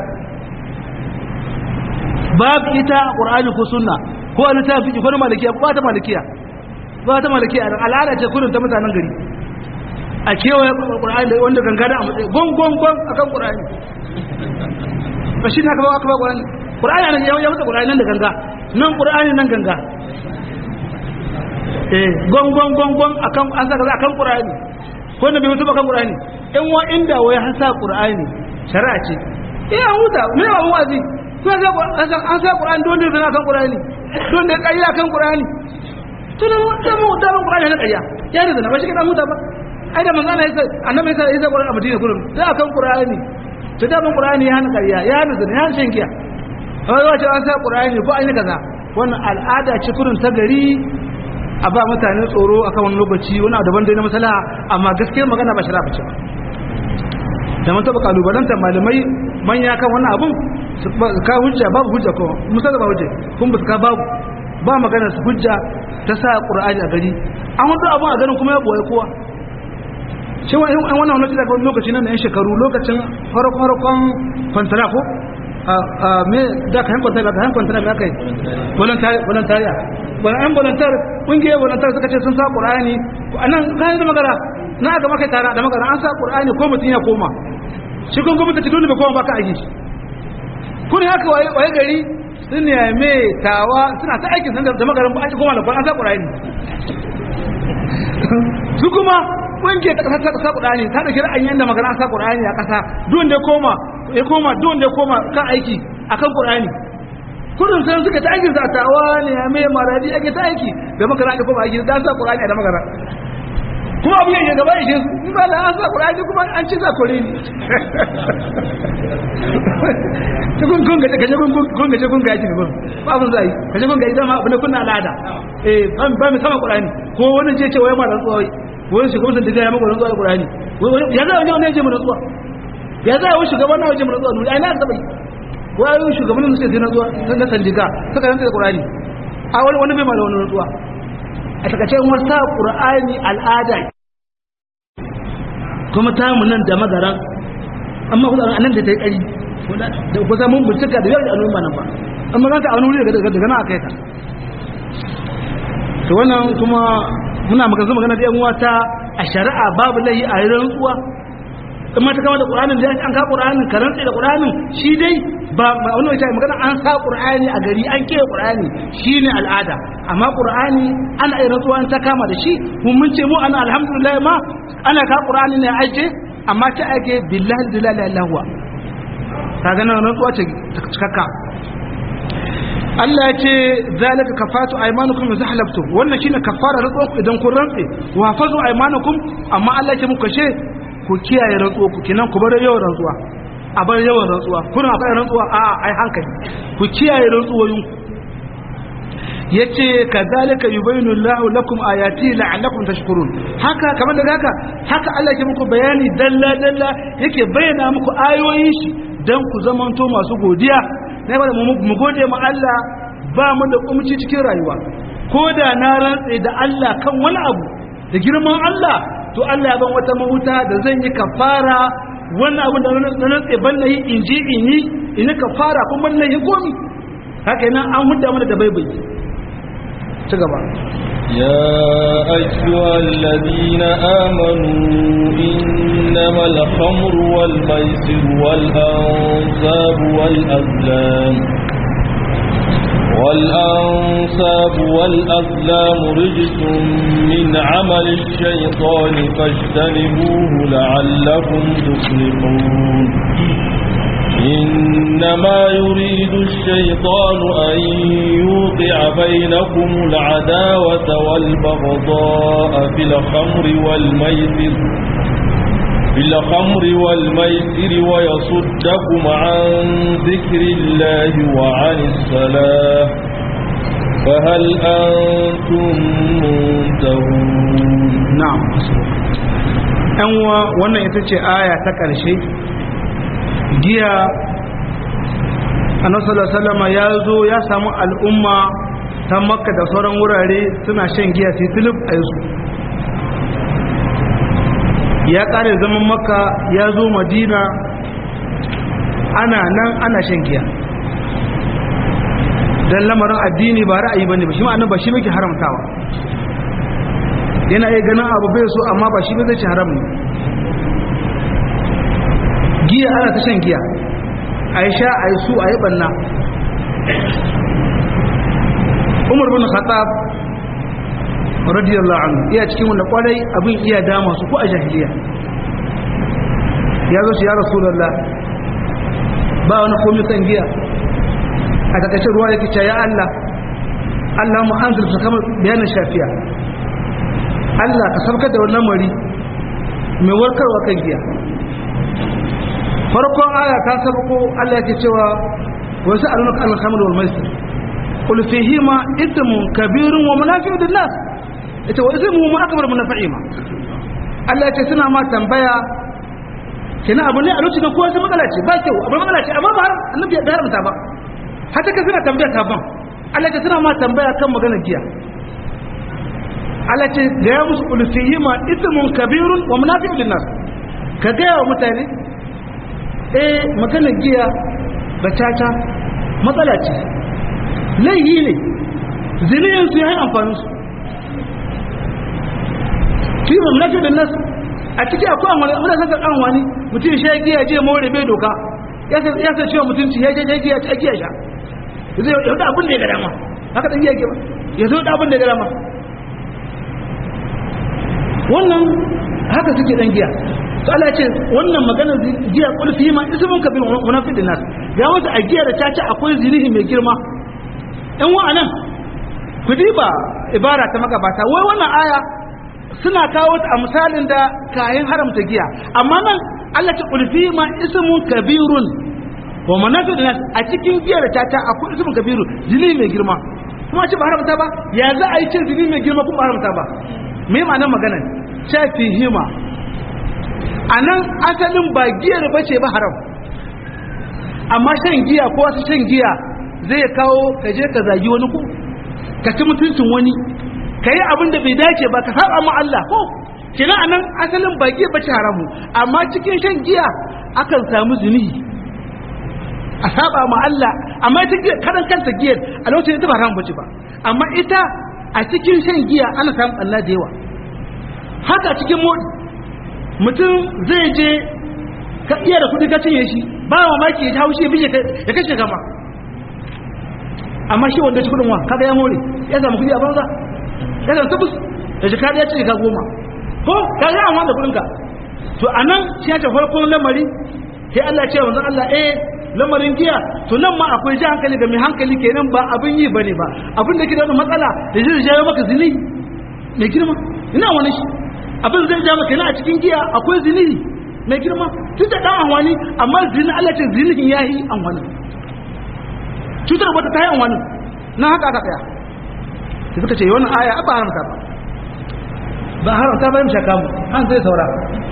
babu ita a ƙur'ani ko sunna ko a littafi ko na malikiya ba ta malikiya ba ta malikiya al'ada ce kudin ta mutanen gari a kewaye ƙura'ani da wanda ganga da a matsayi gongongon a kan ƙura'ani ba shi ne aka ba aka ba ƙura'ani ƙura'ani nan ya wuce ƙura'ani nan da ganga nan ƙura'ani nan ganga eh gongongongon a kan an saka a kan ƙura'ani ko na bai mutu ba kan ƙura'ani in wa inda wai an sa ƙura'ani shari'a ce eh an huta me ba wazi ko an sa ƙura'ani don da zana kan ƙura'ani don da ƙarya kan ƙura'ani to da mu da mu ƙura'ani na ƙarya ya da zana ba shi ka huta ba ai da manzo Allah ya annabi ya sai Qur'ani a Madina kullum sai akan Qur'ani to da ban Qur'ani ya hana ƙarya ya hana zina ya hana shan giya wai wace an sa Qur'ani ko an yi kaza wannan al'ada ce kurin ta gari a ba mutane tsoro akan wani lokaci wani abu daban dai na masalaha amma gaskiyar magana ba shara bace da mun taba kalubalanta malamai manya kan wannan abun ka hujja babu hujja ko musa ba hujja kun ba ka babu ba magana su hujja ta sa Qur'ani a gari an hudu abun a garin kuma ya boye kowa shi wa an wannan wani daga lokaci nan yan shekaru lokacin farkon kwantara ko a me da ka hankon tara ka hankon tara me aka yi voluntariya wani an voluntar ƙungiyar voluntar suka ce sun sa ƙur'ani a nan kayan da magara na aka maka tara da magara an sa ƙur'ani ko mutum ya koma shi kun gwamnati ce dole bai koma baka aiki kun haka waye gari sun ne mai tawa suna ta aikin sanda da magaran ba a koma da kwan an sa ƙur'ani su kuma wanke ta kasa ta kasa Qur'ani ta dauki ra'ayin yanda magana sa Qur'ani a kasa duk da koma ya koma duk da koma kan aiki akan Qur'ani kudin sai suka ta aiki zatawa ne ya mai maradi ake ta aiki da magana ake koma aiki da sa Qur'ani da magana kuma abu yake gaba yake in ba da an sa Qur'ani kuma an ci za kore ni kun kun ga kaje kun kun ga kun ga yaki ne ba abun zai kaje kun ga idan ma abu ne kunna al'ada eh ban ba mu sama Qur'ani ko wani ce ce wai ma da tsoyi wani shugaban da ya maka rantsuwa da Qur'ani ya za wani wani ya je mu rantsuwa ya za wani shugaban na waje mu rantsuwa ai na taba wai shugaban da suke na zuwa sun ga sandiga suka rantsa da Qur'ani a wani wani bai ma da wani rantsuwa a takaice in wasa Qur'ani al'ada kuma ta mu nan da magaran amma kuma anan da ta yi kari da kusa mun bincika da yau da al'umma nan ba amma zan ta a wani wuri daga daga na akai ta to wannan kuma muna magana magana da yan wata a shari'a babu lahi a yi rantsuwa in ma ta kama da ƙuranin da an ka ƙuranin ka rantsa da ƙuranin shi dai ba wani wata magana an sa ƙurani a gari an ke ƙurani shi ne al'ada amma ƙurani ana yi rantsuwa an ta kama da shi mun mun ce mu ana alhamdulillah ma ana ka ƙurani ne aike amma ta aike billahi da lalai allahuwa ka ganin rantsuwa ce cikakka Allah ya ce zalika kafatu aymanukum idza halaftum wannan shine kafara rantsuwa idan kun rantse wa hafazu aymanukum amma Allah ya ce muku kashe ku kiyaye rantsuwa ku kinan ku bar yawan rantsuwa a bar yawan rantsuwa kuna akwai rantsuwa a ai hankali ku kiyaye rantsuwoyin ku yace kazalika yubayinu Allahu lakum ayati la'allakum tashkurun haka kamar da haka haka Allah yake muku bayani dalla dalla yake bayyana muku ayoyin shi dan ku zamanto masu godiya na ba mu gode mu Allah ba mu da kumci cikin rayuwa ko da na rantse da Allah kan wani abu da girman Allah to Allah ya ban wata mahuta da zan yi kafara wannan abu da na rantse ban na yi in ji in yi in yi kafara kuma ban na yi komi haka nan an hudda mana da baibai ci gaba يا أيها الذين آمنوا إنما الخمر والميسر والأنصاب والأزلام والأنصاب والأزلام رجس من عمل الشيطان فاجتنبوه لعلكم تفلحون إنما يريد الشيطان أن يوقع بينكم العداوة والبغضاء في الخمر والميسر في الخمر والميسر ويصدكم عن ذكر الله وعن الصلاة فهل أنتم منتهون na'am yan uwa wannan ita ce aya ta ƙarshe giya annabi sallallahu alaihi wasallam ya zo ya samu al'umma ta makka da sauran wurare suna shan giya sai tilib a yasu ya ƙare zaman makka ya zo madina ana nan ana shan giya dan lamarin addini ba ra'ayi bane ba shi ma'anar ba shi muke haramtawa yana iya ganin abu bai so amma ba shi ba zai ci haram ne giya ana ta shan giya a yi sha a yi su a yi banna umar bin khattab radiyallahu anhu iya cikin wanda kwarai abin iya dama su ko a jahiliya ya zo shi ya rasulullah ba wani komi kan giya a takaice ruwa yake ce ya Allah Allah mu anzil su kamar bayanin shafiya Allah ka sabkar da wannan mari mai warkarwa kan giya farkon aya ta sabko Allah yake cewa wasu alunaka al-khamr wal maisir qul fihima ithmun kabirun wa manafi'u lin-nas ita wa ithmu ma akbar min naf'ima Allah yake suna ma tambaya kina abu ne a lokacin kowa sai matsala ce ba kyau abu matsala ce amma ba har annabi ya haramta ba hata ka suna tambaya ka ban Allah yake suna ma tambaya kan maganar giya Allah ce da ya musu ulfihi ma ismun kabirun wa munafiqun linnas ka ga wa mutane eh magana giya da caca matsala ce laihi ne ziniyan su yayin amfani su fi wa munafiqun linnas a cikin akwai amfani muna san kan wani mutum shi giya je more bai doka ya san ya san cewa mutunci ya je ya giya ta giya sha zai yau da abin da ya ga dama haka dan giya ke ba ya zo da abin da ya ga dama wannan haka suke dan giya to Allah ce wannan maganar giya kulfi ma ismun kabir munafiqin nas ya wata a giya da caca akwai zinihi mai girma ɗan wa'anan ku diba ibara ta magabata wai wannan aya suna kawo ta a misalin da kayan haramta giya amma nan Allah ce kulfi ma ismun kabirun wa munafiqin nas a cikin giya da caca akwai ismun kabirun zinihi mai girma kuma ce ba haramta ba ya za a yi cin zinihi mai girma kuma ba haramta ba me ma'anar magana shafi hima a nan asalin ba giyar ba ce ba haram amma shan giya ko wasu shan giya zai kawo ka je ka zagi wani ko ka ci mutuncin wani ka yi abin da bai dace ba ka saba ma Allah ko kina a nan asalin ba giya ba ce haramu amma cikin shan giya akan samu zunubi a saba ma Allah amma ita giya karan kanta giyar a lokacin ita ba haram bace ba amma ita a cikin shan giya ana samun Allah da yawa haka cikin modi mutum zai je ka iya da kudi ka cinye shi ba mamaki ya haushi ya ya kashe kama amma shi wanda ci kudin wa kaga ya more ya samu kudi a banza ya samu tabbus da shi kariya cinye ka goma ko ka ga amma da kudin ka to anan shi ya ce farkon lamari sai Allah ce wanzan Allah eh lamarin giya to nan ma akwai ji hankali ga mai hankali kenan ba abin yi bane ba abin da ke da wani matsala da zai jawo maka zini mai girma ina wani shi abin zai jawo maka yana a cikin giya akwai zini mai girma tun da dan anwani amma zini Allah ce zini ya yi anwani cutar wata ta yi anwani na haka aka tsaya sai suka ce wannan aya ba haramta ba ba haramta ba yin shakamu an zai saura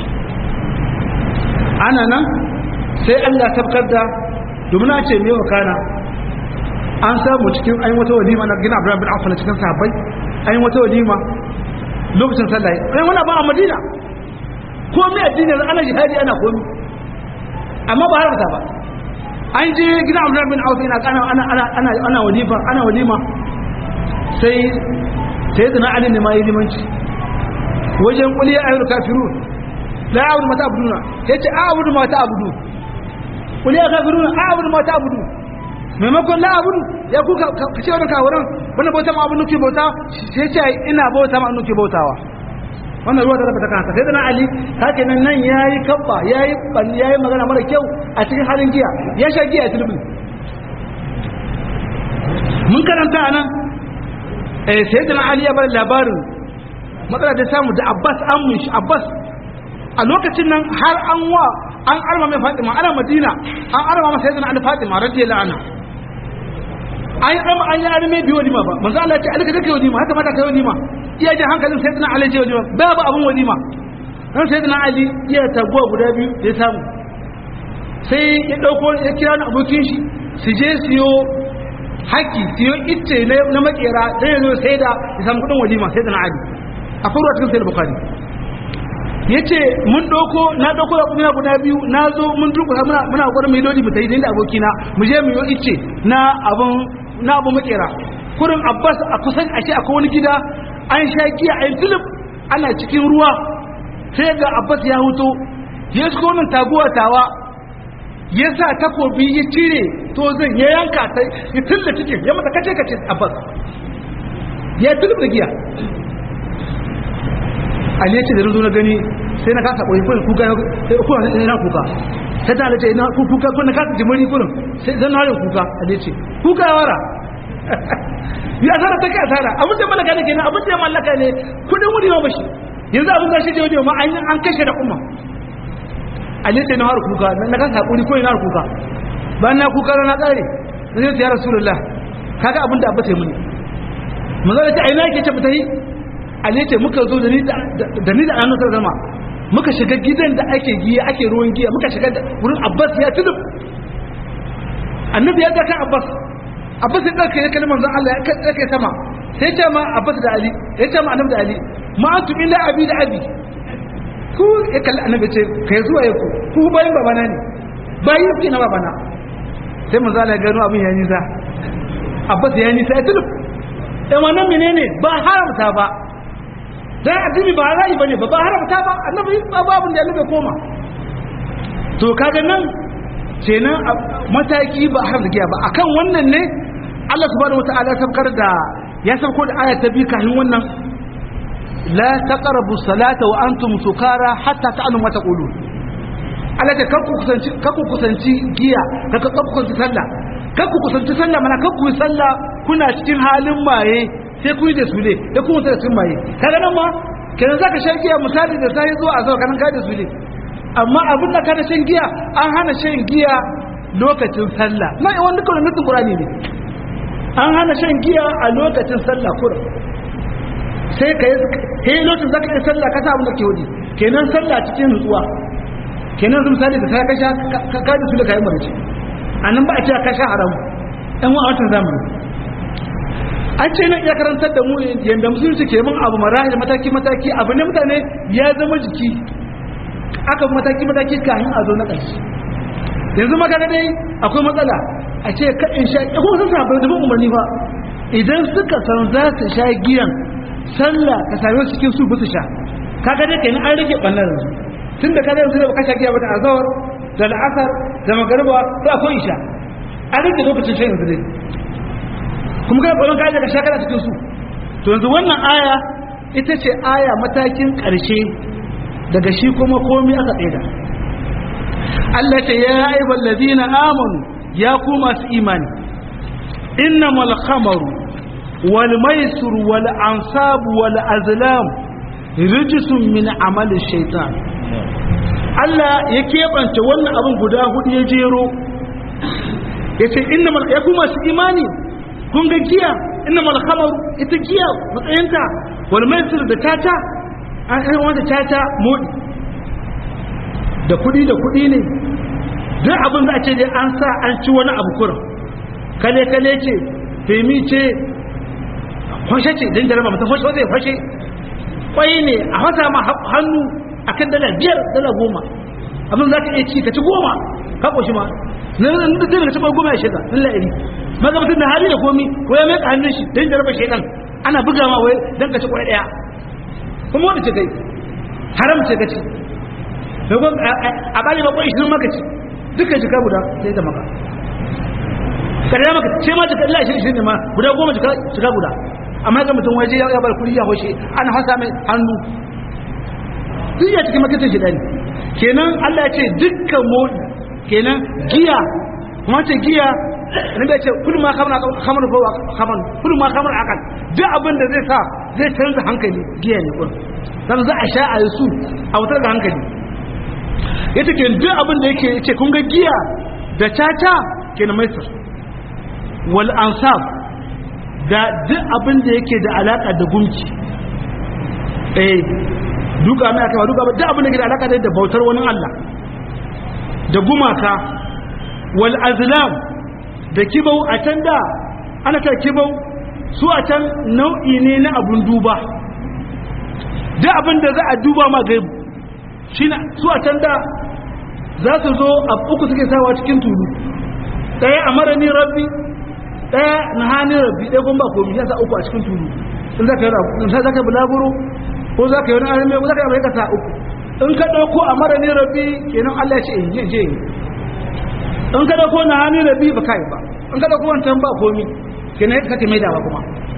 ana nan sai Allah tabbatar da domin a ce mewa kana an samu cikin ayin wata walima na gina abraham bin afala cikin sahabbai ayin wata walima lokacin sallah ayin wani ba a madina komi addini ana jihadi ana komi amma ba haramta ba an je gina abraham bin afala ina kana ana ana ana ana walima ana walima sai sai da na ali ne ma yi limanci wajen kuliya ayyul kafirun la a'budu ma ta'buduna yace a'budu ma ta'budu kul ya kafiruna a'budu ma ta'budu maimakon la a'budu ya ku ka ce wannan kawaran wannan bauta ma abin nuke bauta sai ce ina bauta ma nuke bautawa wannan ruwa da rafa ta kansa sai da na ali haka nan nan yayi kabba yayi ban yayi magana mara kyau a cikin halin giya ya sha giya tilbi mun karanta anan eh sai da na ali ya bar labarin matsala da samu da abbas an mun abbas a lokacin nan har an wa an arma mai fatima ana madina an arma masa yadda na fatima radiyallahu anha an yi arma an yi arme biyu walima ba manzo Allah ya ce alka take walima haka mata kai walima iya ji hankalin sayyidina ali je walima babu abun walima dan sayyidina ali iya taguwa guda biyu da ya samu sai ya dauko ya kira ni abokin shi su je siyo haki siyo itce na makera dan ya zo sai da ya samu kudin walima sayyidina ali a farwa cikin sayyid bukhari ya ce mun ɗauko na ɗauko da kuma guda biyu na zo mun durkusa muna muna gwada mai lodi mu tayi da abokina mu je mu yi ice na abun na abu makera kurin abbas a kusan a ce akwai wani gida an sha giya a tulub ana cikin ruwa sai ga abbas ya huto ya shigo wannan taguwa tawa ya sa takobi ya cire to zan ya yanka ta ya tulla cikin ya mata kace kace abbas ya tulub da giya ali ya ce da na gani sai na kasa ɓoye kuka kuka sai na kuka sai ta halitta ina kuka ko na kasa jimari kurin sai zan harin kuka ali ce kuka ya wara ya asara ta kai asara abin da mallaka ne kenan abin da mallaka ne kudin wuri ma bashi yanzu abin da shi je wajen ma an kashe da umma ali ce na har kuka na kasa hakuri ko ina har kuka bayan na kuka na kare na zai ya rasulullah kaga abin da abba ta yi muni manzo da ta aina yake ce mutahi ali ce muka zo da ni da annabi zama muka shiga gidan da ake giya ake ruwan giya muka shiga wurin abbas ya tudub annabi ya ga kan abbas abbas ya ɗauke ya kalli manzon Allah ya ɗauke sama sai ce ma abbas da ali ya ce ma annabi da ali ma antum illa abi da abi ku ya kalli annabi ce kai zuwa ya ku ku bayan babana ne bayan ki na babana sai manzon Allah ya gano abin ya nisa abbas ya nisa ya tudub ɗan wannan menene ba haramta ba dan addini ba ra'ayi bane ba ba haramta ba annabi ba babun da annabi koma to kaga nan kenan mataki ba haramta giya ba akan wannan ne Allah subhanahu wataala ya sabkar da ya sabko da aya ta bi kafin wannan la taqrabu salata wa antum sukara hatta ta'lamu ma taqulun Allah ta kakku kusanci kakku kusanci giya kakku kusanci sallah kakku kusanci sallah mana kakku sallah kuna cikin halin maye sai ku yi da su ne da kuma da sun maye kaga nan ma kenan zaka shan giya misali da sai zuwa azau kanan ka da su ne amma abin da ka da shan giya an hana shan giya lokacin sallah na wani dukkan nutsin qur'ani ne an hana shan giya a lokacin sallah kur sai ka yi lokacin zaka yi sallah ka sa abin da ke wudi kenan sallah cikin nutsuwa kenan misali da sai ka sha ka da su da kai marci anan ba a ce ka sha haramu ɗan wa'atan zamani an ce nan ya karantar da mu yadda musulunci ke mun abu marahil mataki mataki abu ne mutane ya zama jiki aka mataki mataki kafin a zo na ƙarshe yanzu magana dai akwai matsala a ce ka in sha ko sun samu da umarni ba idan suka san za su sha giyan sallah ka same su cikin su su sha kaga dai kenan an rage bannan yanzu tunda kaga yanzu da baka sha giya ba da azawar da al'asar da magariba da akwai isha an rage lokacin shan yanzu dai kuma kai ƙwaron kaji ka shakara cikin su to yanzu wannan aya ita ce aya matakin ƙarshe daga shi kuma komi aka tsaida Allah ce ya aibal ladina amanu ya ku masu imani innamal khamaru wal maisur wal ansab wal azlam rijsun min amali shaitan Allah ya keɓance wannan abin guda hudu ya jero ya ce innamal ya ku masu imani kun ga giya inna mal khamar ita giya matsayinta wal maisir da tata an yi wanda tata modi da kudi da kudi ne duk abin da a ce dai an sa an ci wani abu kurin kale kale ce femi ce kwashe ce don jaraba mata fashe zai fashe kwai ne a wata ma hannu akan dala biyar dala goma abin za ka iya ci ka ci goma ka ƙoshi ma na da zai daga cikin goma ya shiga lallai maza mutum da hali da komi ko ya meka hannun shi don jarabar shaidan ana buga ma wai don ka ci kwaya daya kuma wanda ce kai haram ce ka ci a bali bakwai ishirin maka ci dukkan shi guda sai da maka kada maka ce ma jika Allah shi ne ma guda goma jika jika guda amma ga mutum waje ya bar kudi ya hoshe ana hasa mai hannu duk ya cikin makitin shi dani kenan Allah ya ce dukkan mu kenan giya kuma ce giya ne da ce kullu ma khamra khamra fa khamra kullu ma khamra akal duk abin da zai sa zai canza hankali giya ne kun dan za a sha a su a wutar da hankali yace ke duk abin da yake yace kun ga giya da caca kenan maisar wal ansab da duk abin da yake da alaka da gumki eh duka mai aka duka duk abin da yake da alaka da bautar wani Allah da gumaka wal azlam da kibau a can da ana ta kibau su a can nau'i ne na abun duba duk abin da za a duba ma gaibu shi su a can da za su zo a uku suke sawa cikin tulu ɗaya a marani rabbi ɗaya na hannun rabbi ɗaya kuma ba komi ya sa uku a cikin tulu in za ka yi za ka yi bulaguro ko za ka yi wani arme ko za ka yi amurka sa uku in ka ɗauko a marani rabbi kenan allah ya ce in je je in ka ɗauko na hannun rabbi ba ka yi ba in ka ɗauko wancan ba komi kenan ya kake maidawa kuma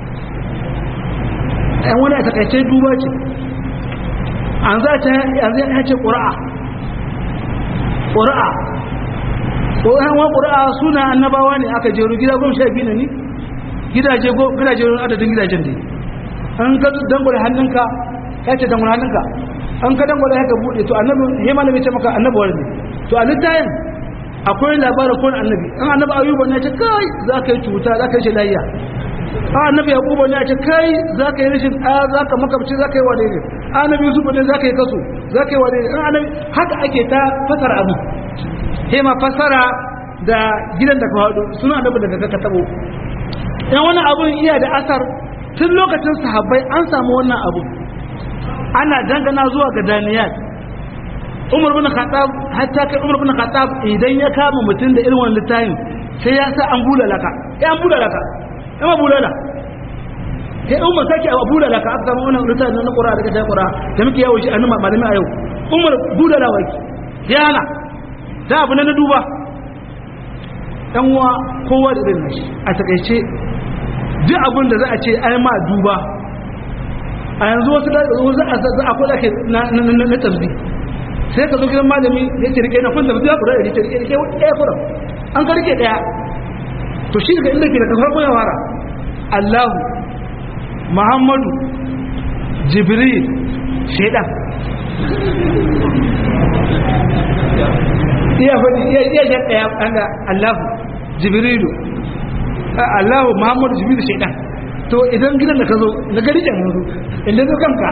ɗan wani a takaice duba ce an za ta yanzu ya ce ƙura'a ƙura'a ƙura'a ƙura'a suna annabawa ne aka jeru gida goma sha biyu ne ni gidaje gidaje adadin gidajen ne an ka dangwale hannunka ya ce dangwale hannunka an ka dangwale haka buɗe to annabi ya malami ce maka annabuwar ne to a littayin akwai labarin kowane annabi an annabi ayuba ne ya ce kai za ka yi cuta za ka yi shi layya a annabi yaquba ne a ce kai za ka yi rashin ɗaya za ka makabci za ka yi wane ne annabi yusuf ne za ka yi kaso za ka yi wane ne annabi haka ake ta fasara abu he ma fasara da gidan da ka haɗu suna annabi daga ka tabo dan wani abun iya da asar tun lokacin sahabbai an samu wannan abu ana dangana zuwa ga daniyal umar bin khattab hatta kai umar bin khattab idan ya kama mutum da irin wannan littafin sai ya sa an bulala ka ya an bulala ka amma bulala sai umar sake a bulala ka aka samu wannan littafin na qur'a daga sai qur'a da muke yawo shi annabi malami a yau umar bulala waki ya hana da abu na duba dan uwa kowa da irin nashi a takaice duk abin da za a ce ai ma duba a yanzu wasu da za a kula ke na tasbi sai ka zo gidan malami ya ce rike na kun tasbi ya kura da rike rike rike ɗaya kura an ka rike ɗaya to shi daga inda ke da kafar ya fara Allahu Muhammadu Jibril shaidan iya faɗi iya iya jan ɗaya ɗanga Allahu Jibrilu Allahu Muhammadu Jibrilu shaidan to idan gidan da ka zo na gari jan yanzu inda zo kanka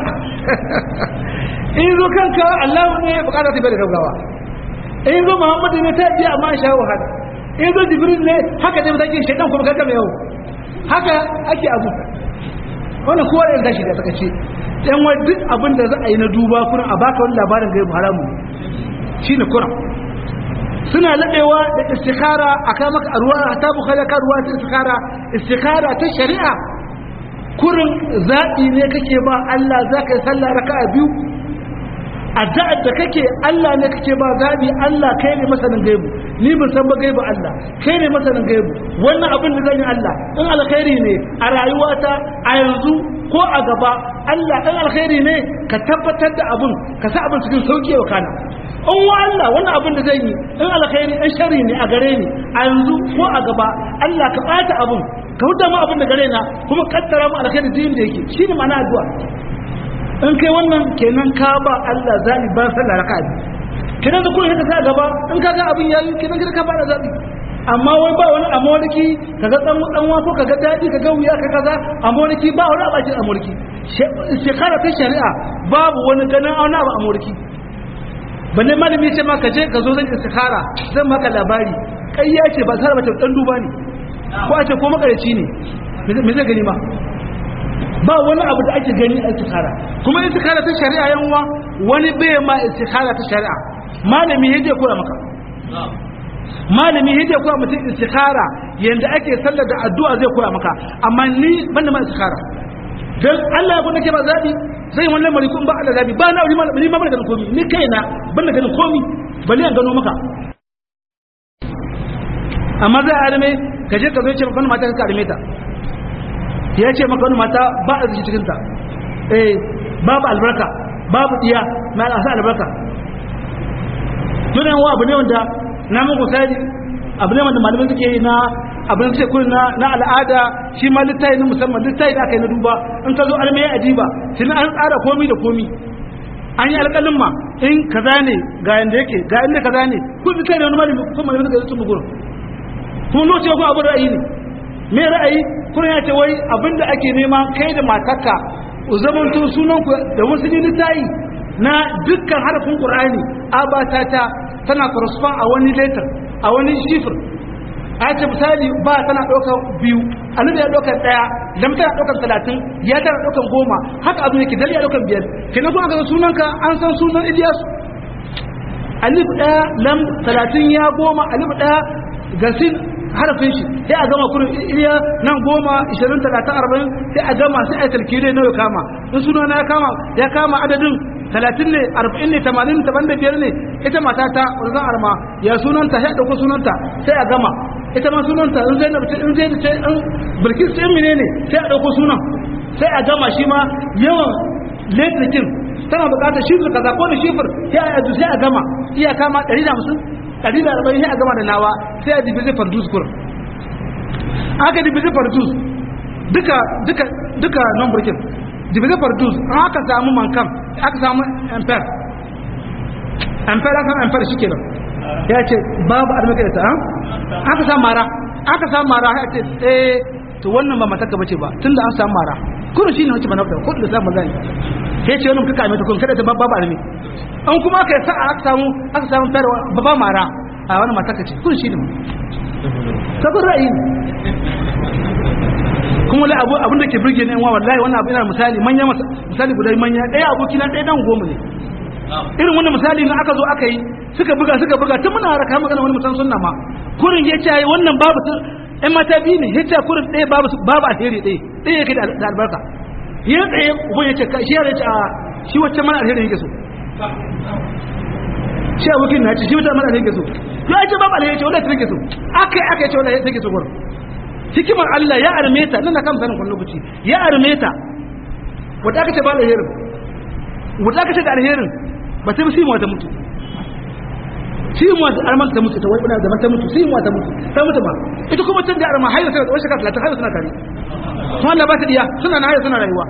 in zo kanka Allahu ne bukata ta bai da gaggawa in zo Muhammadu ne ta biya amma sha wahala in zo Jibril ne haka dai mutake shaidan kuma kanka mai yau haka ake abu wannan kowa da tashi da sakace dan wa duk abin da za a yi na duba kuna a baka wani labarin gaibu haramu shine kuran suna laɗewa da istikhara a kai maka ruwa ta bukhari ka ruwa ta istikhara istikhara ta shari'a kurin zaɓi ne kake ba Allah za ka yi sallah raka'a biyu addu'ar da kake Allah ne kake ba zaɓi Allah kai ne masanin gaibu ni ban san ba gaibu Allah kai ne masanin gaibu wannan abin da zan yi Allah in alkhairi ne a rayuwata a yanzu ko a gaba Allah in alkhairi ne ka tabbatar da abin ka sa abin cikin sauki wa kana in wa Allah wannan abin da zan yi in alkhairi in shari ne a gare ni a yanzu ko a gaba Allah ka bata abin ka huta mu abin da gare na kuma kaddara mu alkhairi din da yake shine ma'ana addu'a in kai wannan kenan ka ba Allah zabi ba sallah raka'a kenan da kuma ka sa gaba in ka ga abin yayi kenan ka ba da zabi amma wai ba wani amurki kaga dan dan wa ko kaga dadi kaga wuya ka kaza amurki ba wani abacin amurki shekara ta shari'a babu wani ganin auna ba amurki balle malami ce ma ka je ka zo zan istikhara zan maka labari kai ya ce ba tsara mace dan duba ne ko a ce ko makarici ne me zai gani ma ba wani abu da ake gani a istikhara kuma istikhara ta shari'a yanwa wani bai ma istikhara ta shari'a malami ya je koya maka malami ya je koya mutum istikhara yanda ake sallar da addu'a zai koya maka amma ni banda ma istikhara dan Allah ya nake ba zabi zai wannan lamari kun ba Allah zabi ba na wuri malami ma bana ganin komi ni kaina bana ganin komi bali an gano maka amma zai adame ka je ka zo ce maka wani mata ka arme ta ya ce maka wani mata ba a zuci cikin ta eh babu albarka babu diya na asa albarka tunan wa abu ne wanda na muku sai abu ne wanda malamai suke yi na abin sai kun na na al'ada shi ma littafi ne musamman littafi da aka yi na duba in ka zo almai ajiba shi an tsara komi da komi an yi alƙalin ma in kaza ne ga yanda yake ga inda kaza ne kun littafi ne wani malami kuma malami suka yi sun bugun kuma lokaci ko abin ra'ayi ne me ra'ayi kun ya ce wai abin da ake nema kai da matarka ku zamanto sunan ku da wasu littafi na dukkan harafin qur'ani abatata tana correspond a wani letter a wani shifr a ce misali ba tana ɗaukar biyu annabi ya ɗaukar ɗaya lam tana ɗaukar talatin ya tana ɗaukar goma haka abu yake dali ya ɗaukar biyar kenan kuma aka sunanka an san sunan Ilyas alif ɗaya lam talatin ya goma alif ɗaya gasin harafin shi sai a gama kurin iliya nan goma ishirin talatin arba'in sai a gama sai a talkire nawa ya kama in suna na ya kama ya kama adadin talatin ne arba'in ne tamanin taban da biyar ne ita mata ta wanzan arma ya sunanta sai a ɗauko sunanta sai a gama ita ma sunanta in zai nabi in zai ce in bilkis sai mine ne sai a ɗauko sunan sai a gama shi ma yawan letrikin tana buƙatar shifir kaza ko da shifir sai a sai a gama iya kama ɗari da hamsin ɗari da arba'in sai a gama da nawa sai a divize fardus kur aka divize fardus duka duka duka nan burkin divize fardus an aka samu mankan aka samu ampere ampere aka samu ampere shi kenan ya ce babu armaka da ta aka samu mara aka samu mara ya ce eh to wannan ba mataka bace ba tunda an samu mara kuma shi ne wacce ba na ko da samu zani sai ce wannan kuka mai ta kun kada ta babu armi an kuma aka sa aka samu aka samu fara baba mara a wani mataka ce kun shi ne sabon ra'ayi kuma la abu abin da ke burge ne wallahi wannan abu ina misali manya misali guda manya ɗaya aboki na ɗaya dan goma ne irin wannan misali na aka zo aka yi suka buga suka buga tun muna raka magana wani musan sunna ma kurin ya ce wannan babu ɗan mata biyu ne ya ce kurin ɗaya babu babu alheri ɗaya ɗaya yake da albarka ya tsaye uban ya ce shi ya ce a shi wacce mana alheri yake so shi abokin na ce shi wacce mana alheri yake so ya ce babu alheri ce wanda ta yake so aka yi aka yi ce wanda ta yake so gurin hikimar Allah ya arme ta nan na kan sanin kun lokaci ya arme ta wanda aka ce ba alherin wanda aka ce da alherin ba ta musu wata mutu shi mu da arman ta mutu ta wai da mata mutu sai mu ta mutu ta mutu ba ita kuma tun da arma hayar sai da wata shekara 30 hayar suna tare to Allah ba ta diya suna na hayar suna rayuwa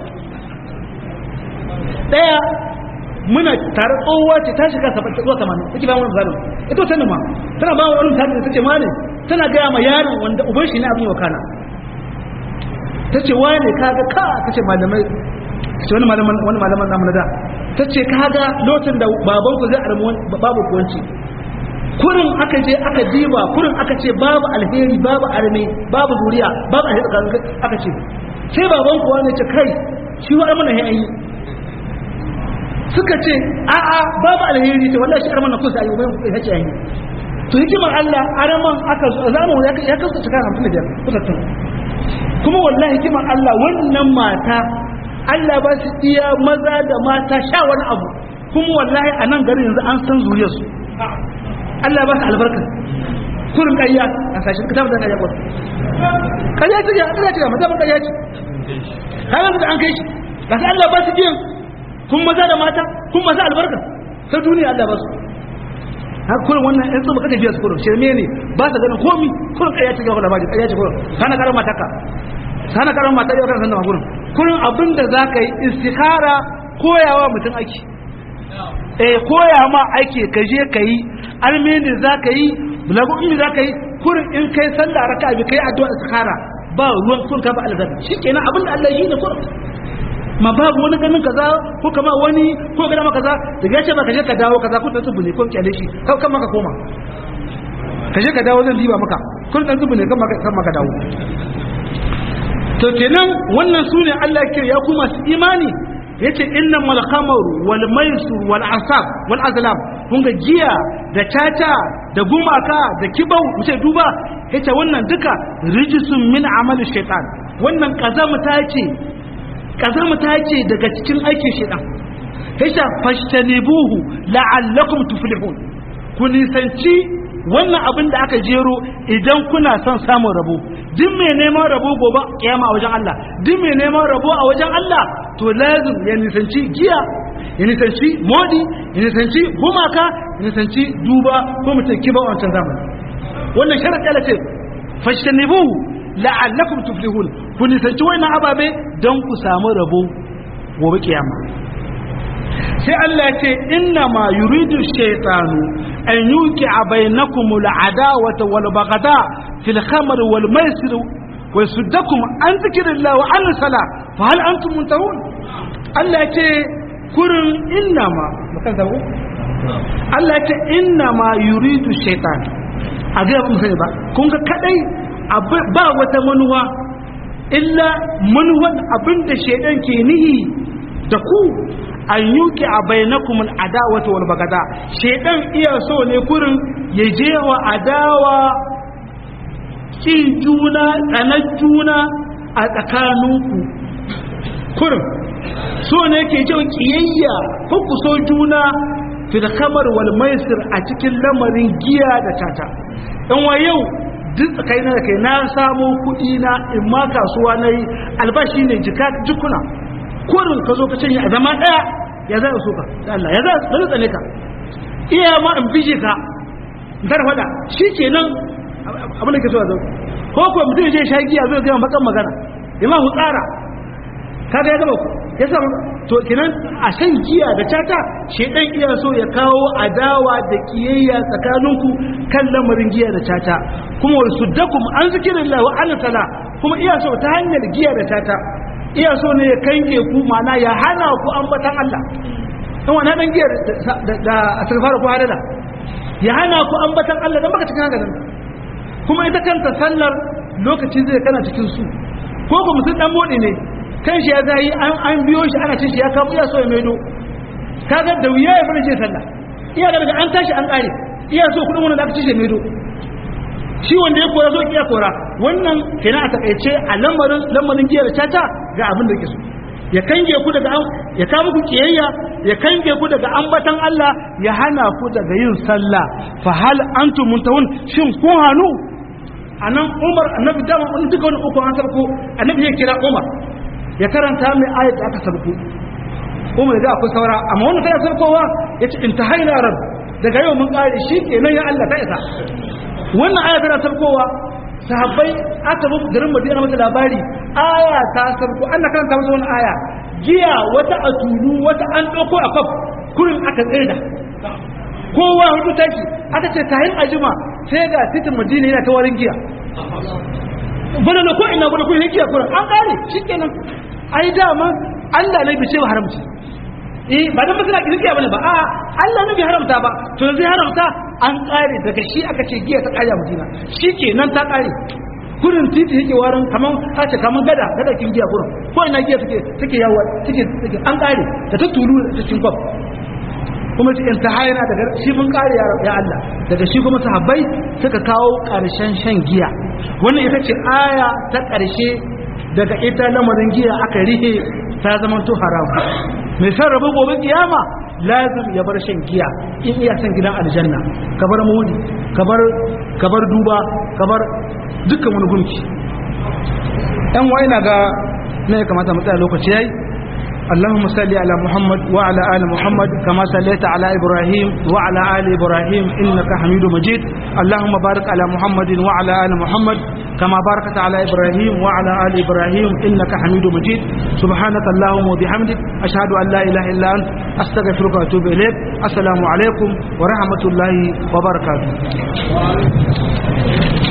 daya muna tare tsohuwa ce ta shiga 70 zuwa 80 take ba mu zalim ita ta numa tana ba wani tare da tace ma ne tana ga ma yaron wanda uban shi ne abin wakana tace wane kaga ka tace malamai tace wani malaman wani malaman namu na da tace kaga lokacin da baban ku zai armu babu kuwanci kurin aka je aka diba kurin aka ce babu alheri babu arme babu zuriya babu alheri aka ce sai baban kuwa ne ce kai shi wa mana ya yi suka ce a'a babu alheri ce wallahi shi arman na kusa ayi bai hace ayi to hikimar Allah araman aka zamu ya kasu cika 55 kusattun kuma wallahi hikimar Allah wannan mata Allah ba su iya maza da mata sha wani abu kuma wallahi a nan garin yanzu an san zuriyarsu Allah ba su albarka kurin ƙarya a sashen kitab da ƙarya kurin ƙarya ce ya ƙarya ce ya mata ƙarya ce kayan da an kai shi ga su Allah ba su biyan kun maza da mata kun masu albarka ta duniya Allah ba su har kurin wannan ɗan tsoma kaka biya su kurin shirme ne ba su ganin komi kurin ƙarya ce ga wala baji ƙarya ce kurin kana karan mata ka sana karan mata yau kan san da kurin kurin abinda za ka yi istikhara koyawa mutum aiki eh koya ma aiki ka je ka yi almeni za ka yi bulagu in za ka yi kurin in kai sallah raka bi kai addu'a istikhara ba ruwan kun ka ba alzaka shikenan abinda Allah yi ne kurin ma babu wani ganin kaza ko kama wani ko gada maka kaza daga yace ba ka je ka dawo kaza ko dan tubu ne ko kyale shi kan kan maka koma ka je ka dawo zan diba maka kun dan tubu ne kan maka kan maka dawo to kenan wannan sune Allah ya ya kuma su imani yace innamal khamru wal maisur wal asab wal azlam kun ga giya da caca da gumaka da kibau mutai duba yace wannan duka rijisun min amali shaitan wannan kazamta ce kazamta ce daga cikin aikin shaitan yace fashtanibuhu la'allakum tuflihun ku nisanci wannan abin da aka jero idan kuna son samun rabo duk mai neman rabo gobe kiyama a wajen Allah duk mai neman rabo a wajen Allah to lazim ya nisanci giya ya nisanci modi ya nisanci gumaka ya nisanci duba ko mutum kiba a wancan zamani wannan sharaɗi ala ce fashtanibuhu la'allakum tuflihun ku nisanci wannan ababe don ku samu rabo gobe kiyama sai Allah ya ce inna ma yuridu shaytanu an yuki bainakum al'adawata wal baghda fil khamr wal maisir wa yasuddakum an zikrillah wa an sala fa hal antum muntahun Allah ya ce kurin inna ma makan zabo Allah ya ce inna ma yuridu shaytan a ga mun sani ba kun ga kadai ba wata manuwa illa manuwan abinda shaydan ke nihi da ku an yuki a bainakum al'adawata wal bagada shedan iya so ne kurin ya je wa adawa ki juna tsanar juna a tsakaninku kurin so ne ke jin kiyayya ko ku so juna fil khamar wal maisir a cikin lamarin giya da tata dan wa yau duk tsakaina da kai na samu kuɗi na in ma kasuwa na yi albashi ne jika jikuna kurin ka zo ka cinye a zama ɗaya ya za a so ka da Allah ya za a tsane ka iya ma in bije ka dar fada shi ke nan abin da ke so a zo ko ko mutum je sha giya zai gama bakan magana ya ma hutsara kaga ya gaba ku ya sa to kenan a shan giya da cata shedan iya so ya kawo adawa da kiyayya tsakaninku kan lamarin giya da cata kuma wa suddakum an zikirillah wa an sala kuma iya so ta hanyar giya da cata iya so ne ya kange ku mana ya hana ku ambatan Allah dan wannan dan giyar da asfar ku hadada ya hana ku ambatan Allah dan baka cikin hankalin kuma ita kanta sallar lokaci zai kana cikin su ko ku mutum dan modi ne kan shi ya zai an an biyo shi ana cin shi ya kawo iya so ya maido kaga da wuya ya fara je sallah iya daga an tashi an kare iya so kudin wannan da aka ci shi maido shi wanda ya kora zo kiya kora wannan kenan a takaice a lamarin lamarin giyar caca ga abin da ke so ya kange ku daga ya kawo muku kiyayya ya kange ku daga ambatan Allah ya hana ku daga yin sallah fa hal antum muntahun shin kun hanu anan Umar annabi dama wani duka wani uku an sarko annabi ya kira Umar ya karanta mai ayat da aka sarko Umar da akwai saura amma wannan kai sarkowa yace intahaina rab daga yau mun kare shi kenan ya Allah ta isa wannan aya tana sarkowa sahabbai aka bi garin madina mata labari aya ta sarko ana karanta masa wani aya giya wata a tulu wata an ɗauko a kwaf kurin aka tsirda kowa hudu taki aka ce kayan ajima sai ga titin madina yana ta warin giya bana na ko ina bana ko giya kurin an kare shikenan ai dama Allah ne bai ce wa haramci eh ba dan masana kirkiya bane ba a Allah ne bai haramta ba to zai haramta an kare daga shi aka ce giya ta kaya madina shikenan ta kare kurin titi yake warin kaman hace kaman gada gada kin giya kurin ko ina giya take take yawo take take an kare da ta tulu da cikin kwaf kuma cikin ta hayana daga shi mun kare ya Allah daga shi kuma sahabbai suka kawo karshen shan giya wannan ita ce aya ta karshe daga ita lamarin giya aka rihe ta zama to haram mai san rabu gobe kiyama lazim ya bar shan giya in iya san gidan aljanna ka bar mudi ka bar ka bar duba ka bar dukkan wani gunki ɗan wai na ga na ya kamata mu tsaya lokaci yayi اللهم صل على محمد وعلى آل محمد كما صليت على إبراهيم وعلى آل إبراهيم إنك حميد مجيد اللهم بارك على محمد وعلى آل محمد كما باركت على إبراهيم وعلى آل إبراهيم إنك حميد مجيد سبحانك اللهم وبحمدك أشهد أن لا إله إلا أنت أستغفرك وأتوب إليك السلام عليكم ورحمة الله وبركاته